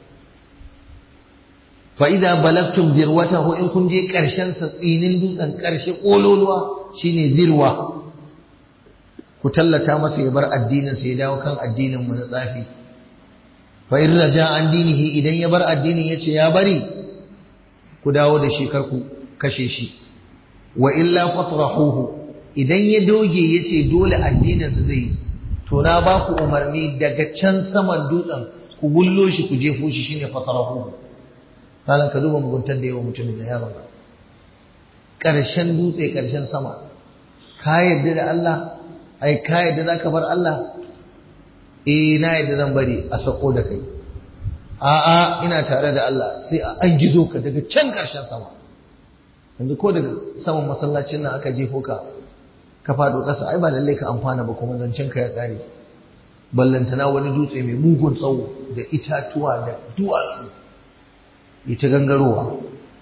fa idza balagtum zirwatahu in kun je karshen sa tsinin dutsen karshe kololuwa shine zirwa ku tallata masa ya bar addinin sa ya dawo kan addinin mu na tsafi fa in raja an dinihi idan ya bar addinin yace ya bari ku dawo da shi kar ku kashe shi wa illa fatrahuhu idan ya doge yace dole addinin sa zai to na ba ku umarni daga can saman dutsen ku gullo shi ku jefo shi shine fatrahuhu malam ka duba muguntar da yawa mutumin da yaron ƙarshen dutse ƙarshen sama ka yarda da Allah ai ka yarda za ka bar Allah eh na yarda zan bari a sako da kai a'a ina tare da Allah sai a an gizo ka daga can ƙarshen sama yanzu ko daga saman masallacin nan aka jefo ka ka faɗo ƙasa ai ba lalle ka amfana ba kuma zancen ka ya ƙare ballantana wani dutse mai mugun tsawo da itatuwa da duwatsu ita gangarowa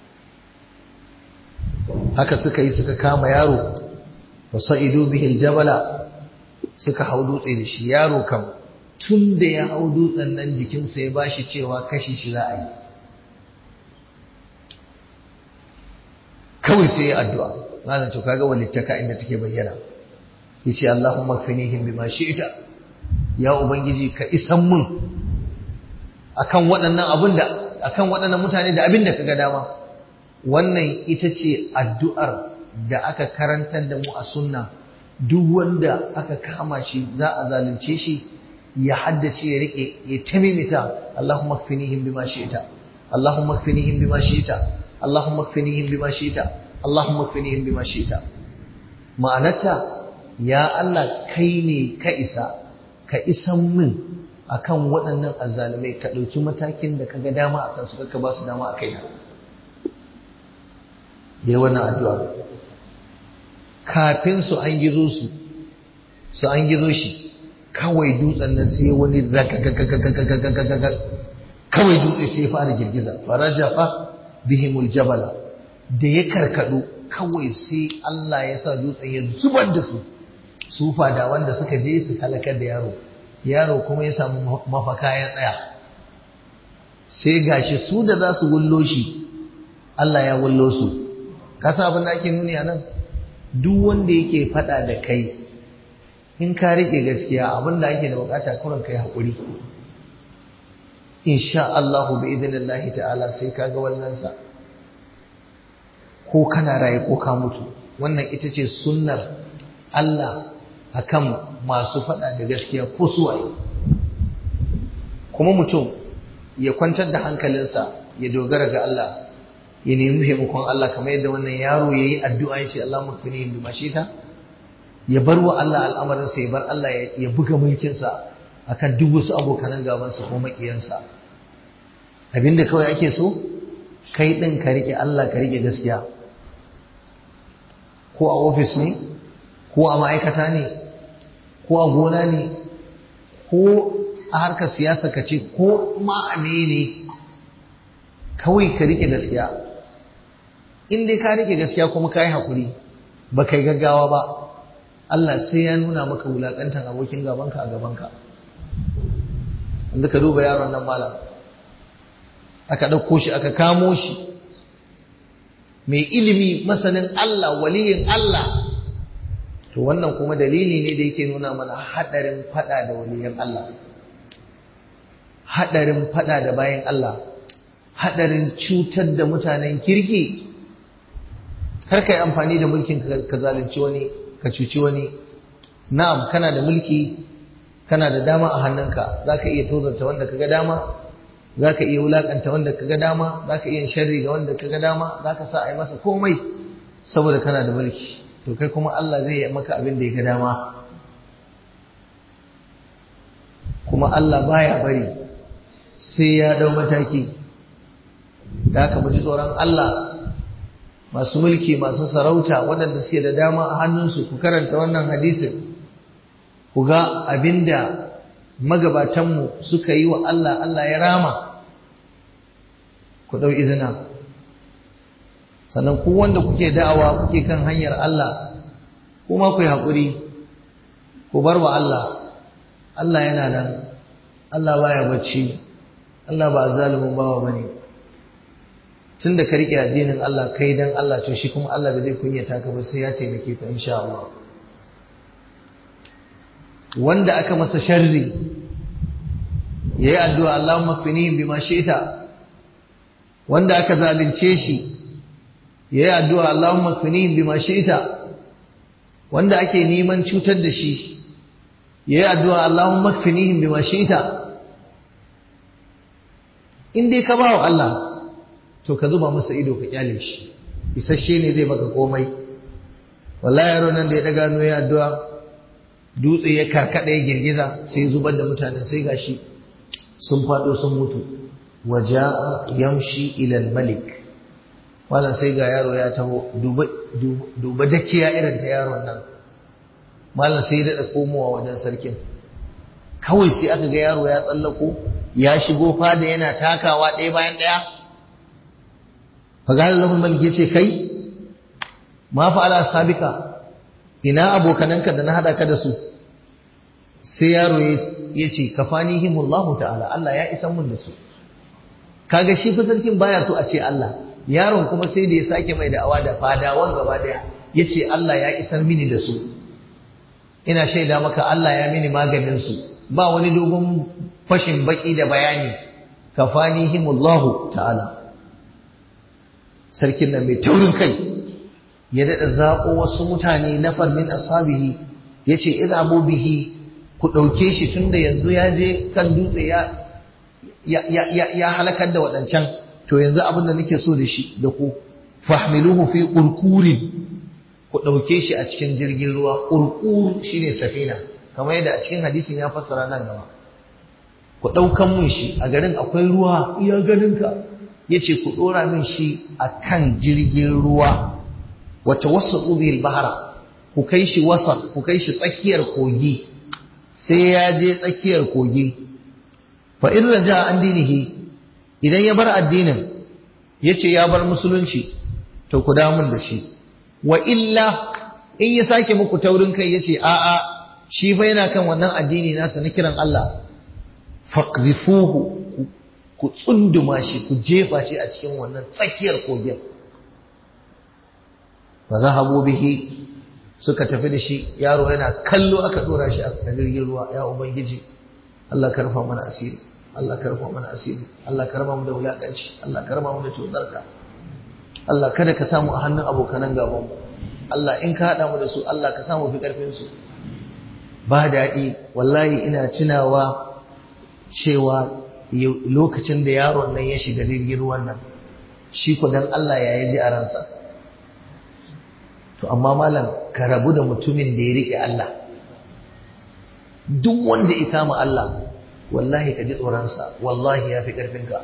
haka suka yi suka kama yaro fasa'idu bihil jabala suka hau dutse da shi yaro kam tun da ya hau dutsen nan jikinsa ya bashi cewa kashi shi za a yi kawai sai ya addu'a malam to kaga walittaka inda take bayyana yace Allahumma kfinihim bima shi'ta ya ubangiji ka isan mun akan waɗannan abin da akan waɗannan mutane da abin da kaga dama wannan ita ce addu'ar da aka karantar da mu a sunna duk wanda aka kama shi za a zalunce shi ya haddace ya rike ya tamimita Allahumma kfinihim bima shi'ta Allahumma kfinihim bima shi'ta Allahumma kfinihim bima shi'ta Allahumma kfinihim bima shi'ta ma'anarta ya Allah kai ne ka isa ka isan min akan waɗannan azzalumai ka ɗauki matakin da ka ga dama a kansu ka ba su dama a kaina yayi wannan addu'a kafin su an gizo su su an gizo shi kawai dutsen nan sai wani kawai dutse sai fara girgiza farajafa bihimul jabala da ya karkadu kawai sai Allah ya sa dutsen ya zubar da su su fada wanda suka je su halakar da yaro yaro kuma ya samu mafaka ya tsaya sai gashi su da za su wullo shi Allah ya wullo su kasa abin da ake nuni a nan duk wanda yake fada da kai in ka rike gaskiya abin da ake da bukata kuran kai haƙuri insha Allah bi idinillahi ta'ala sai ka ga wallansa ko kana raye ko ka mutu wannan ita ce sunnar Allah akan masu fada da gaskiya ko suwaye kuma mutum ya kwantar da hankalinsa ya dogara ga Allah ya nemi taimakon Allah kamar yadda wannan yaro ya yi addu'a ya ce Allah mafini bi mashita ya bar wa Allah al'amarinsa ya bar Allah ya buga mulkinsa akan duk wasu abokanan gabansa ko maƙiyansa abinda kawai ake so kai ɗin ka riƙe Allah ka riƙe gaskiya ko a ofis ne ko a ma'aikata ne ko a gona ne ko a harkar siyasa ka ce ko ma ne kawai ka riƙe gaskiya in dai ka riƙe gaskiya kuma ka yi haƙuri ba kai gaggawa ba Allah sai ya nuna maka wulaƙantar abokin gabanka a gabanka inda ka duba yaron nan malam aka ɗauko shi aka kamo shi mai ilimi masanin Allah waliyin Allah to wannan kuma dalili ne da yake nuna mana haɗarin faɗa da waliyan Allah haɗarin faɗa da bayan Allah haɗarin cutar da mutanen kirki kar ka yi amfani da mulkin ka zalunci wani ka cuci wani na'am kana da mulki kana da dama a hannunka za ka iya tozarta wanda ka ga dama za ka iya wulaƙanta wanda ka ga dama za ka iya sharri ga wanda ka ga dama za ka sa a yi masa komai saboda kana da mulki to kai kuma Allah zai yi maka abin da ya ga dama kuma Allah baya bari sai ya dau mataki da aka ji tsoron Allah masu mulki masu sarauta waɗanda suke da dama a hannunsu ku karanta wannan hadisin ku ga abinda magabatanmu suka yi wa Allah Allah ya rama ku ɗau izina sannan ku wanda kuke da'awa kuke kan hanyar Allah kuma ku yi haƙuri ku bar wa Allah Allah yana nan Allah baya bacci Allah ba zalimin bawa bane tun da ka riƙe addinin Allah kai dan Allah to shi kuma Allah ba zai kunyata ka ba sai ya taimake ka insha Allah wanda aka masa sharri yayi addu'a Allahumma kfinihim bima shi'ta wanda aka zalunce shi yayi addu'a Allahumma kfinihim bima shi'ta wanda ake neman cutar da shi yayi addu'a Allahumma kfinihim bima shi'ta in dai ka bawa Allah to ka zuba masa ido ka kyale shi isasshe ne zai maka komai wallahi yaro nan da ya daga hannu ya addu'a dutse ya karkada ya girgiza sai zubar da mutanen sai gashi sun fado sun mutu waja'a yamshi ila al-malik wannan sai ga yaro ya taho duba duba dakiya irin ta yaron nan mallan sai ya dada komowa wajen sarkin kawai sai aka ga yaro ya tsallako ya shigo fada yana takawa ɗaya bayan ɗaya fagal lahul malik yace kai ma fa'ala sabika ina abokananka da na hada ka da su sai yaro yace kafanihimullahu ta'ala Allah ya isa mun da su kaga shi fa sarkin baya so a ce Allah yaron kuma sai da ya sake mai da'awa da fadawan gaba daya yace Allah ya isar mini da su ina shaida maka Allah ya mini maganin su ba wani dogon fashin baki da bayani kafanihimullahu ta'ala sarkin nan mai taurin kai ya daɗa zaɓo wasu mutane na farmin ashabihi ya ce izhabu bihi ku ɗauke shi tunda yanzu ya je kan dutse ya halakar da waɗancan to yanzu abin da nake so da shi da ku fahmiluhu fi ƙurƙurin ku ɗauke shi a cikin jirgin ruwa ƙurƙur shine safina kamar yadda a cikin hadisin ya fassara nan gaba ku ɗaukan mun shi a garin akwai ruwa iya ganinka ya ce ku ɗora min shi a kan jirgin ruwa wata wasu ƙubiyar bahara ku kai shi wasa ku kai shi tsakiyar kogi sai ya je tsakiyar kogi fa in raja an dinihi idan ya bar addinin ya ce ya bar musulunci to ku damun da shi wa illa in ya sake muku taurin kai ya ce a'a shi fa yana kan wannan addini nasa na kiran Allah faqzifuhu ku tsunduma shi ku jefa shi a cikin wannan tsakiyar kogin fa zahabu bihi suka tafi da shi yaro yana kallo aka dora shi a jirgin ruwa ya ubangiji Allah ka rufa mana asiri Allah ka rufa mana asiri Allah ka raba mu da wulakanci Allah ka raba mu da tozarka Allah kada ka samu a hannun abokanan gaban mu Allah in ka hada mu da su Allah ka samu fi karfin su ba daɗi wallahi ina tunawa cewa lokacin da yaron nan ya shiga jirgin ruwan nan shi ko dan Allah ya yi ji a ransa to amma malam ka rabu da mutumin da ya rike Allah duk wanda ya kama Allah wallahi ka ji tsoronsa wallahi ya fi ƙarfinka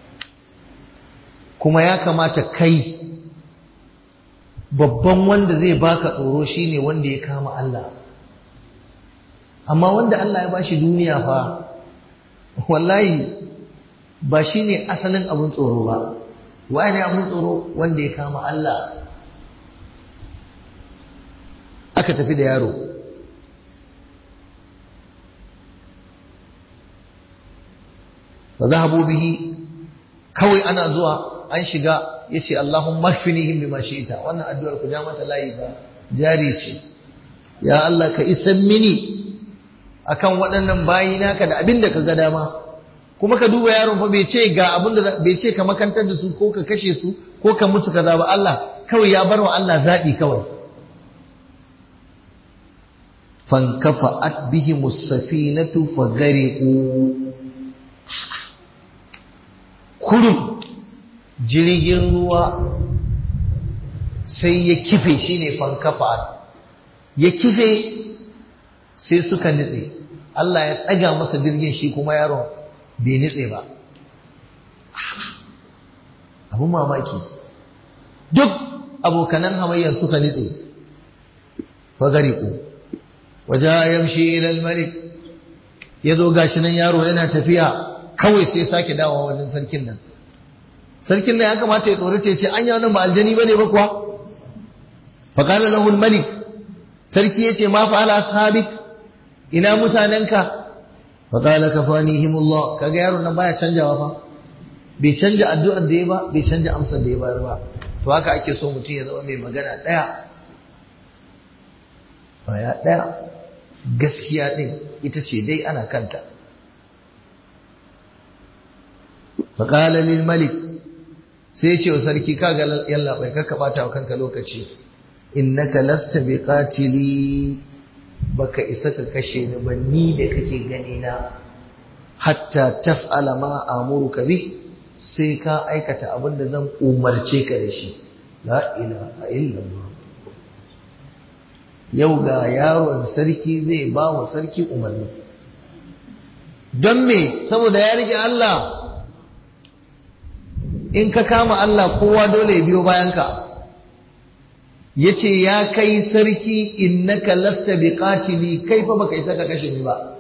kuma ya kamata kai babban wanda zai baka tsoro shine wanda ya kama Allah amma wanda Allah ya bashi duniya fa wallahi ba shi ne asalin abin tsoro ba wa ne abin tsoro wanda ya kama Allah aka tafi da yaro fa zahabu bihi kawai ana zuwa an shiga yace Allahumma kfinihim bima shi'ta wannan addu'ar ku ja mata layi ba jari ce ya Allah ka isan mini akan waɗannan bayi naka da abin da ka ga dama kuma ka duba yaron fa bai ce ga abin da bai ce ka makantar da su ko ka kashe su ko ka musu kaza ba Allah kawai ya bar wa Allah zaɓi kawai fankafa'at bihim as-safinatu faghariqu kurum jirgin ruwa sai ya kife shine fankafa'at ya kife sai suka nitse Allah ya tsaga masa jirgin shi kuma yaron bai nitse ba abun mamaki duk abokanan hamayyar suka nitse fagariku waje yamshi ilal malik ya zo gashi nan yaro yana tafiya kawai sai sake dawowa wajen sarkin nan sarkin nan ya kamata ya tsorata ya ce an yi wannan ba aljani bane ba kuwa faqala lahu al-malik sarki yace ma fa'ala ashabik ina mutanenka faqala kafanihimullah kaga yaron nan baya canjawa fa bai canja addu'ar da ya ba bai canja amsar da ya bayar ba to haka ake so mutum ya zama mai magana daya baya daya gaskiya din ita ce dai ana kanta faqala lil malik sai ce wa sarki kaga yalla bai kakka bata wa kanka lokaci innaka lasta biqatili baka isa ka kashe ni ba ni da kake gani na hatta taf'ala ma amuruka bi sai ka aikata abin da zan umarce ka da shi la ilaha illallah yau ga yaron sarki zai ba wa sarki umarni don me saboda ya rike Allah in ka kama Allah kowa dole ya biyo bayanka ya ce ya kai sarki innaka lasta bi qatili kai fa baka isa ka kashe ni ba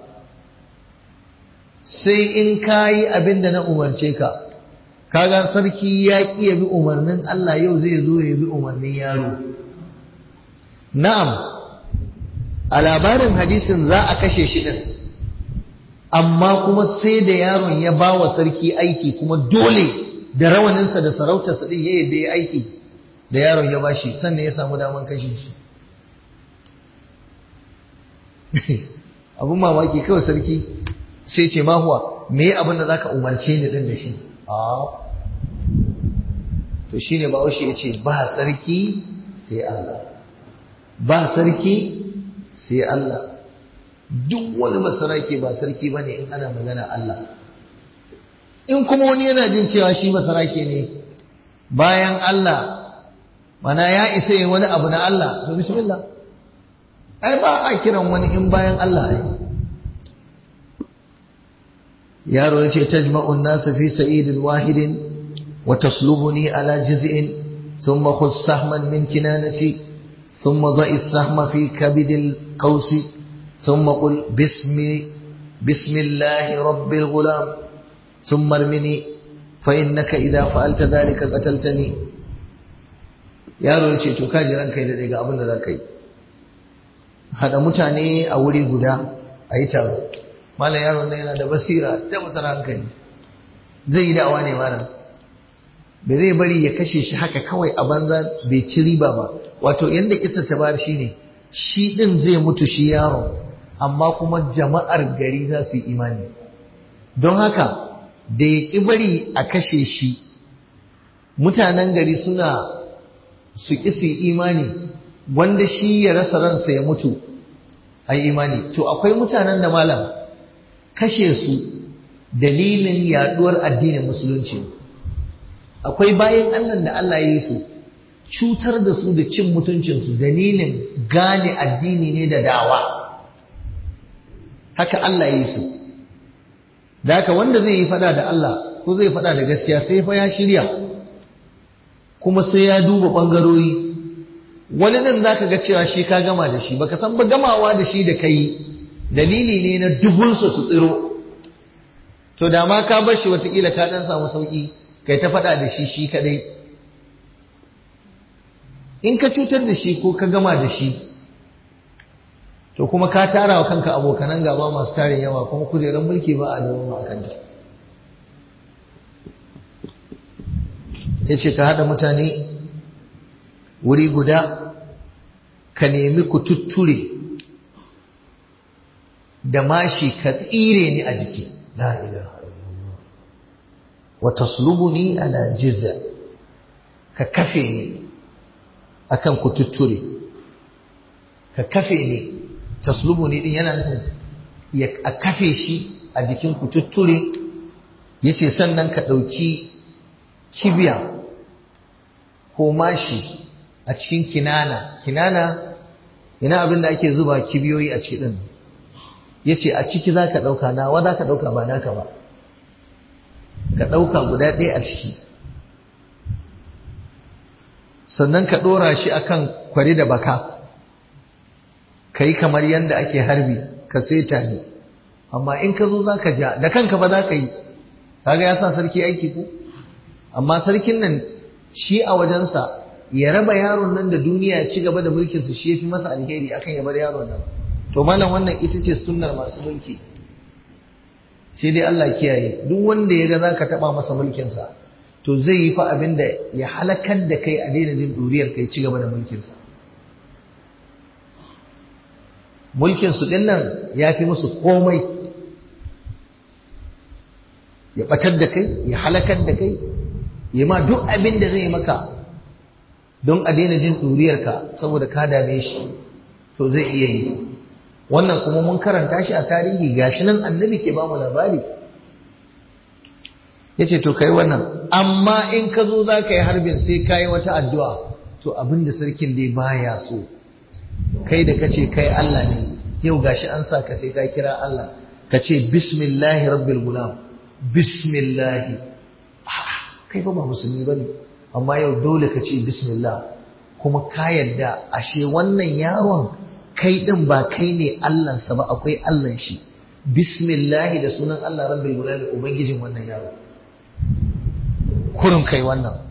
sai in kayi abin da na umarce ka kaga sarki ya ki ya bi umarnin Allah yau zai zo ya bi umarnin yaro na'am a labarin hadisin za a kashe shi din amma kuma sai da yaron ya ba wa sarki aiki kuma dole da rawaninsa da sarautarsa din ya yadda ya aiki da yaron ya bashi sannan ya samu daman kashe shi abun mamaki kawai sarki sai ce mahuwa me yi abin da za ka umarce ni din da shi to shi ne bawashi ya ce ba sarki sai Allah ba sarki sai Allah duk wani masaraki ba sarki ba ne in ana magana Allah in kuma wani yana jin cewa shi masaraki ne bayan Allah mana ya isa yin wani abu na Allah to bismillah ai ba a kiran wani in bayan Allah ai yaro yace tajma'u an-nas fi sa'idin wahidin wa taslubuni ala jiz'in thumma khudh sahman min kinanati thumma dha'i as-sahma fi kabid al-qaws thumma qul bismi bismillahi rabbil ghulam thumma armini fa innaka idha fa'alta dhalika qataltani yaro ya ce to kaji ranka da daga abin da za ka yi haɗa mutane a wuri guda a yi taro malam yaron nan yana da basira da mutar hankali zai yi da'awa ne malam bai zai bari ya kashe shi haka kawai a banza bai ci riba ba wato yadda kisa ta bayar shi ne shi ɗin zai mutu shi yaron amma kuma jama'ar gari za su yi imani don haka da ya ƙi bari a kashe shi mutanen gari suna su ƙi su imani wanda shi ya rasa ransa ya mutu a imani to akwai mutanen da malam kashe su dalilin yaduwar addinin musulunci akwai bayan Allah da Allah ya yi su cutar da su da cin mutuncinsu dalilin gane addini ne da dawa haka Allah ya yi su da haka wanda zai yi fada da Allah ko zai fada da gaskiya sai fa ya shirya kuma sai ya duba ɓangarori wani nan za ka ga cewa shi ka gama da shi baka san ba gamawa da shi da kai dalili ne na dubunsa su tsiro to da ma ka bar shi watakila ka ɗan samu sauƙi kai ta faɗa da shi shi kaɗai in ka cutar da shi ko ka gama da shi to kuma ka tara wa kanka abokanan gaba masu tarin yawa kuma kujerar mulki ba a zama a kanta ya ce ka haɗa mutane wuri guda ka nemi ku tutture da mashi ka tsire ni a jiki la ilaha illallah wa taslubuni ala jizza ka kafe ni akan ku tutture ka kafe ni taslubuni din yana nufin ya a kafe shi a jikin ku tutture yace sannan ka ɗauki kibiya ko mashi a cikin kinana kinana ina abin da ake zuba kibiyoyi a ciki din yace a ciki zaka dauka nawa zaka dauka ba naka ba ka dauka guda ɗaya a ciki sannan ka dora shi akan kwari da baka kai kamar yanda ake harbi ka seta ne amma in ka zo zaka ja da kanka ba zaka yi kaga ya sa sarki aiki ko amma sarkin nan shi a wajensa ya raba yaron nan da duniya ya ci gaba da mulkinsa shi ya fi masa alheri akan ya bar yaron nan to malam wannan ita ce sunnar masu mulki sai dai Allah kiyaye duk wanda ya ga za ka taɓa masa mulkinsa to zai yi fa abin da ya halakar da kai a daina jin ɗuriyar kai ci gaba da mulkinsa mulkinsu ɗin nan ya fi musu komai ya ɓatar da kai ya halakar da kai ya ma duk abin da zai maka don a daina jin ɗuriyarka saboda ka dame shi to zai iya yi wannan kuma mun karanta shi a tarihi gashi nan annabi ke ba mu labari ya ce to kai wannan amma in ka zo za ka yi harbin sai ka yi wata addu'a to abinda sarkin dai baya so kai da kace kai Allah ne yau gashi an sa ka sai ka kira Allah ka ce bismillahi rabbil gulam bismillahi kai ba ba musulmi bane amma yau dole ka ce bismillah kuma ka yarda ashe wannan yaron kai din ba kai ne Allahnsa ba akwai Allahn shi bismillahi da sunan Allah rabbil gulam ubangijin wannan yaro kurin kai wannan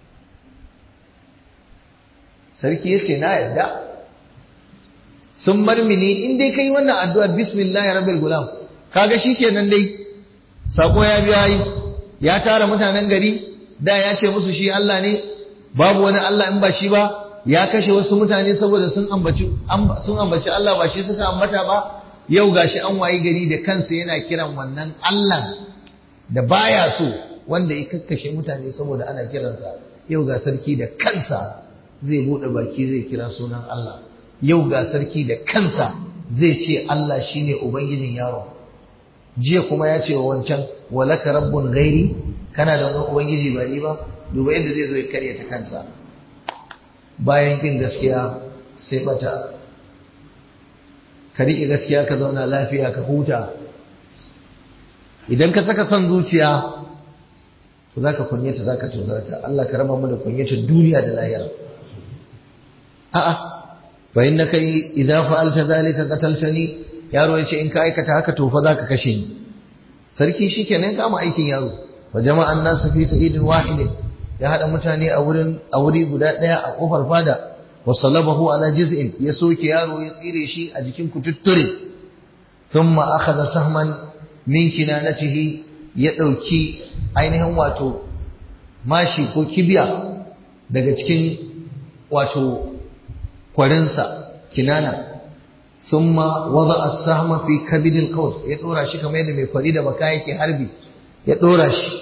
sarki yace na yarda sun marmini in dai kai wannan addu'a bismillahi rabbil gulam kaga shikenan dai sako ya biya yi ya tara mutanen gari da ya ce musu shi Allah ne babu wani Allah in ba shi ba ya kashe wasu mutane saboda sun ambaci sun ambaci Allah ba shi suka ambata ba yau gashi an wayi gari da kansa yana kiran wannan Allah da baya so wanda ya kakkashe mutane saboda ana kiransa yau ga sarki da kansa zai bude baki zai kira sunan Allah yau ga sarki da kansa zai ce Allah shine ubangijin yaro jiya kuma ya ce wa wancan walaka rabbun ghairi kana da wani ubangiji ba ni ba duba yadda zai zo ya karya ta kansa bayan kin gaskiya sai bata ka riƙe gaskiya ka zauna lafiya ka huta idan ka saka son zuciya to za ka kunyata za ka tozarta Allah ka raba mu da kunyata duniya da lahira a'a fa innaka idza fa'alta dhalika qataltani yaro yace in ka aikata haka to fa zaka kashe ni sarki shikenan kama aikin yaro wa jama'an nasu fi sa'idin wahidin ya hada mutane a wurin a wuri guda daya a kofar fada wa salabahu ala jiz'in ya soke yaro ya tsire shi a jikin kututture thumma akhadha sahman min kinanatihi ya dauki ainihin wato mashi ko kibiya daga cikin wato kwarinsa kinana thumma wada as-sahma fi kabidil qaws ya dora shi kamar yadda mai kwari da baka yake harbi ya dora shi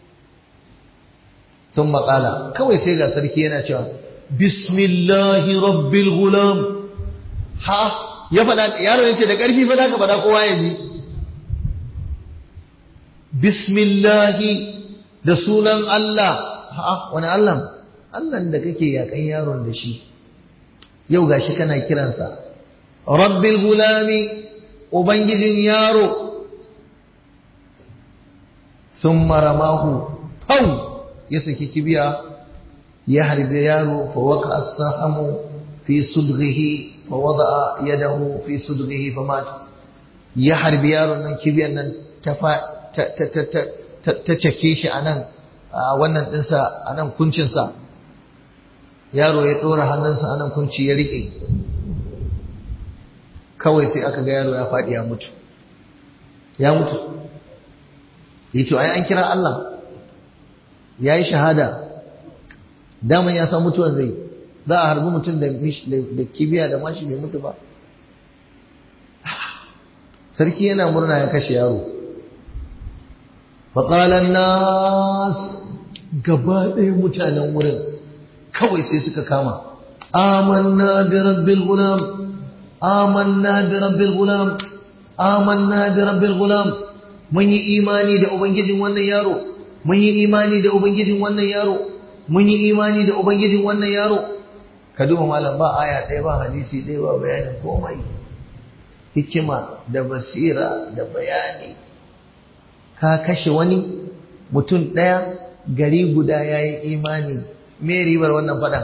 thumma qala kawai sai ga sarki yana cewa bismillahi rabbil gulam ha ya fada yaro yace da karfi fa zaka fada kowa ya ji bismillahi da sunan Allah ha wani Allah Allah da kake yakan yaron da shi yau gashi kana kiransa rabbil gulami ubangijin yaro sun maramahu pau ya saki kibiya ya harbi yaro fa waka as-sahamu fi sudghihi fa wada'a yadahu fi sudghihi fa mat ya harbi yaron nan kibiyan nan ta ta ta ta ta cake shi anan wannan dinsa anan kuncinsa yaro ya ɗora hannunsa anan kunci ya riƙe kawai sai aka ga yaro ya faɗi ya mutu ya mutu yato ai an kira Allah ya yi shahada daman ya san mutuwan zai za a harbi mutum da kibiya da mashi bai mutu ba sarki yana murna ya kashe yaro faƙalar nas gaba ɗaya mutanen wurin kawai sai suka kama amanna bi rabbil gulam amanna bi rabbil gulam amanna bi rabbil gulam mun yi imani da ubangijin wannan yaro mun yi imani da ubangijin wannan yaro mun yi imani da ubangijin wannan yaro ka duba malam ba aya ɗaya ba hadisi ɗaya ba bayanin komai hikima da basira da bayani ka kashe wani mutum ɗaya gari guda ya yi imani me ribar wannan faɗan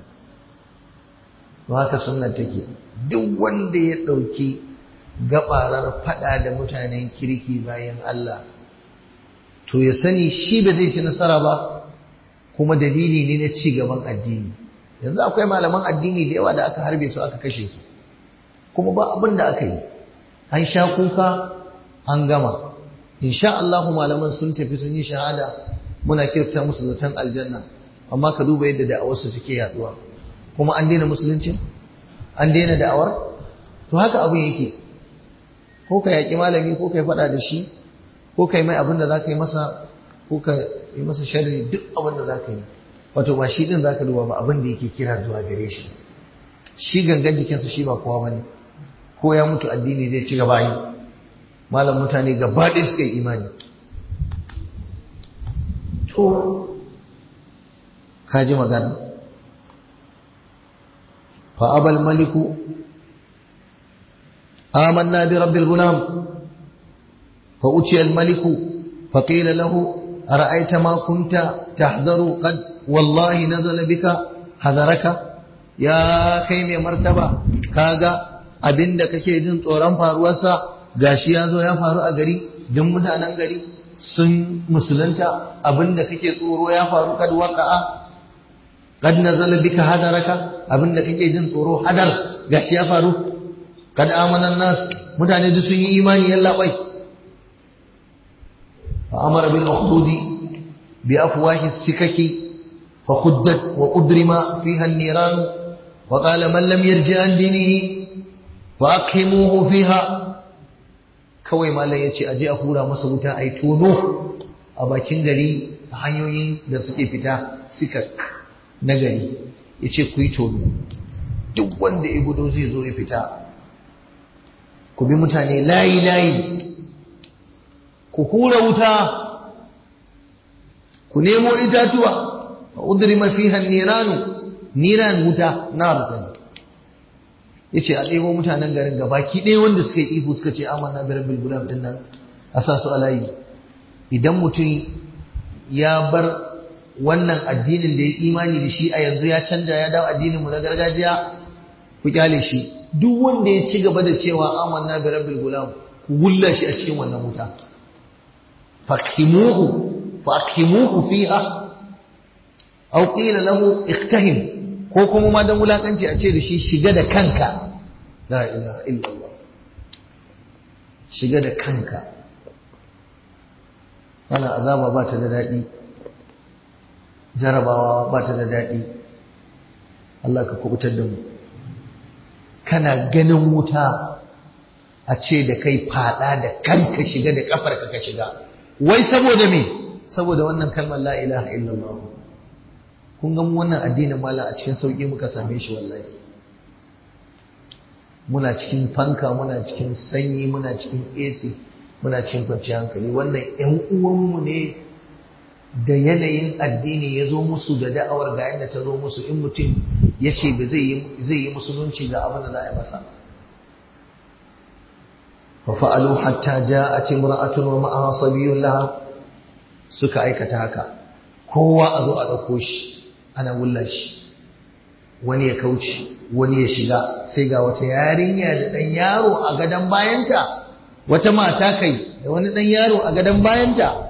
to haka sunnan take duk wanda ya ɗauki gabarar faɗa da mutanen kirki bayan Allah to ya sani shi ba zai ci nasara ba kuma dalili ne na ci gaban addini yanzu akwai malaman addini da yawa da aka harbe su aka kashe su kuma ba abin da aka yi an sha kuka an gama insha Allah malaman sun tafi sun yi shahada muna kirta musu zaton aljanna amma ka duba yadda da'awarsu suke yaduwa kuma an daina musulunci an daina da'awar to haka abin yake ko ka yaƙi malami ko ka yi faɗa da shi ko ka yi mai abin da za ka yi masa ko ka yi masa sharri duk abin da za ka yi wato ba shi ɗin za ka duba ba abin da yake kira zuwa gare shi shi gangan jikinsa shi ba kowa ba ne ko ya mutu addini zai ci gaba yi malam mutane gaba ɗaya suka yi imani to ka ji magana fa abal maliku amanna bi rabbil gulam fa utiya al maliku fa qila lahu ara'aita ma kunta tahdharu qad wallahi nazala bika hadaraka ya kai mai martaba kaga abinda kake jin tsoron faruwarsa gashi ya zo ya faru a gari duk mutanen gari sun musulunta abinda kake tsoro ya faru kad waqa'a kad nazala bika hadaraka abinda kake jin tsoro hadar gashi ya faru kad amana nas mutane duk sun yi imani yalla bai fa amara bil ukhdudi bi afwahi sikaki fa khuddat wa udrima fiha an-niran wa qala man lam yarji an dinihi fa akhimuhu fiha kawai malam ya ce aje a hura masa wuta a yi tono a bakin gari a hanyoyin da suke fita suka na gari ya ce ku yi tono duk wanda ya gudo zai zo ya fita ku bi mutane layi-layi ku hura wuta ku nemo itatuwa a udiri mafihan niranu niran wuta na rutani ya ce a ɗebo mutanen garin gabaki ɗaya wanda suka yi ihu suka ce amanna bi rabbil gulam din nan a sa su alayi idan mutum ya bar wannan addinin da ya imani da shi a yanzu ya canja ya dawo addinin mu na gargajiya ku kyale shi duk wanda ya ci gaba da cewa amanna bi rabbil gulam ku gulla shi a cikin wannan wuta fakimuhu fakimuhu fiha aw qila lahu iktahim ko kuma ma dan wulakanci a ce da shi shiga da kanka la ilaha illallah shiga da kanka wannan azaba ba ta da daɗi jarabawa ba ta da daɗi Allah ka kubutar da mu kana ganin wuta a ce da kai fada da kanka shiga da kafarka ka shiga wai saboda me saboda wannan kalmar la ilaha illallah kun ga wannan addinin mala a cikin sauki muka same shi wallahi muna cikin fanka muna cikin sanyi muna cikin AC muna cikin kwanciyar hankali wannan ƴan uwanmu ne da yanayin addini ya zo musu da da'awar ga yadda ta zo musu in mutum ya ce ba zai yi musulunci ga abin da za a yi masa fa fa'alu hatta ja'at imra'atun wa ma'aha sabiyyun laha suka aikata haka kowa a zo a ɗauko shi ana wulla shi wani ya kauce wani ya shiga sai ga wata yarinya da ɗan yaro a gadon bayanta wata mata kai da wani ɗan yaro a gadon bayanta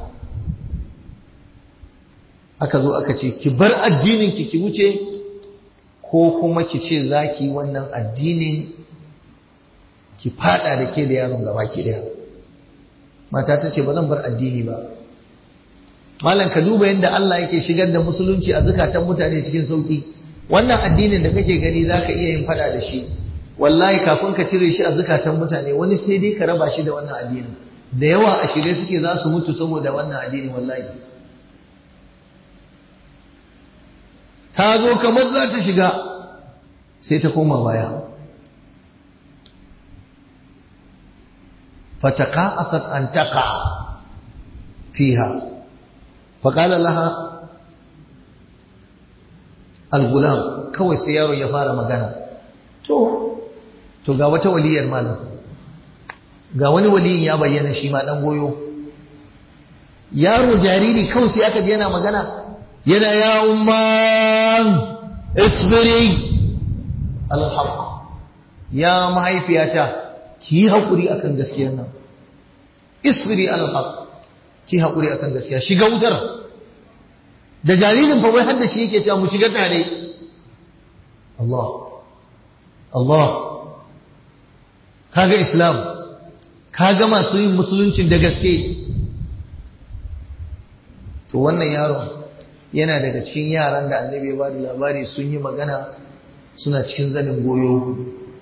aka zo aka ce ki bar addinin ki ki wuce ko kuma ki ce za ki wannan addinin ki fada da ke da yaron gaba ki daya mata ta ce ba zan bar addini ba malam ka duba yadda Allah yake shigar da musulunci a zukatan mutane cikin sauki wannan addinin da kake gani zaka iya yin fada da shi wallahi kafin ka cire shi a zukatan mutane wani sai dai ka raba shi da wannan addinin da yawa a shirye suke za su mutu saboda wannan addini wallahi ta zo kamar za ta shiga sai ta koma baya fataqa'asat an taqa fiha faqala laha al-gulam kawai sai yaro ya fara magana to to ga wata waliyar malam ga wani waliyin ya bayyana shi ma dan goyo yaro jariri kawai sai aka ji yana magana yana ya umman isbiri alhaq ya mahaifiyata ki yi haƙuri akan gaskiyar nan isbiri alhaq ki haƙuri akan gaskiya shiga wutar da jaririn fa wai hadda shi yake cewa mu shiga tare Allah Allah kaga islam kaga masu yin musuluncin da gaske to wannan yaron yana daga cikin yaran da annabi ya bada labari sun yi magana suna cikin zanin goyo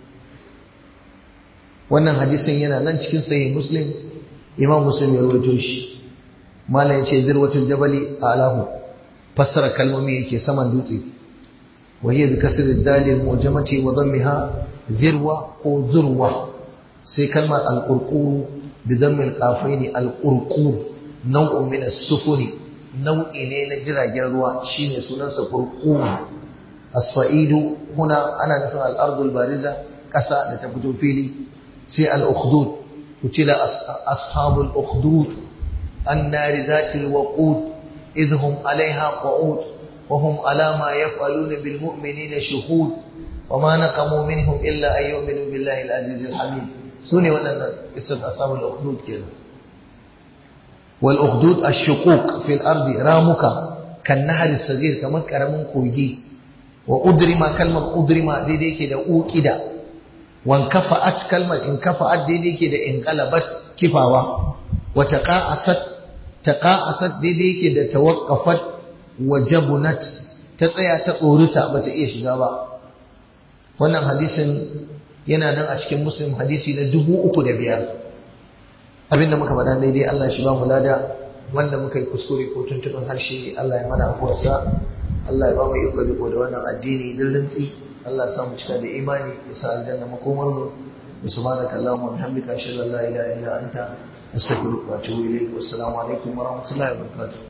wannan hadisin yana nan cikin sahih muslim imam muslim ya rawaito shi malam yace zirwatul jabali alahu fassara kalmomi yake saman dutse wa hiya bi kasri dalil mujamati wa dhammiha zirwa ko zurwa sai kalmar al-qurqur bi dhammi al-qafaini al-qurqur nau'un min as-sufuri nau'i ne na jiragen ruwa shine sunansa furqum as-sa'idu huna ana nufin al-ardul bariza ƙasa da ta fito fili sai al-ukhdud kutila ashabul ukhdud an-nari zatil waqud idhum 'alayha qu'ud wa hum 'ala ma yaf'aluna bil mu'minina shuhud wa ma naqamu minhum illa an yu'minu billahi al-aziz al-hamid sune waɗannan isat ashabul ukhdud kenan wal ukhdud ash-shuquq fil ardi ramuka kan nahar as-saghir kamar karamin kogi wa udrima kalmar udrima daidai ke da uqida wan kafa'at kalmar in kafa'at daidai ke da in qalabat kifawa wa taqa'asat taqa'asat daidai ke da tawaqqafat wa jabunat ta tsaya ta tsoruta bata iya shiga ba wannan hadisin yana nan a cikin muslim hadisi na dubu uku da biyar abinda muka faɗa daidai Allah shi ba mu lada wanda muka yi kuskure ko tuntuɓin harshe Allah ya mana afuwarsa Allah ya ba mu iko riko da wannan addini din rintsi Allah ya sa mu cika da imani ya sa aljanna makomar mu subhanaka allahumma wa bihamdika ashhadu an la ilaha illa anta astaghfiruka wa atubu ilayk wassalamu alaikum wa rahmatullahi wa barakatuh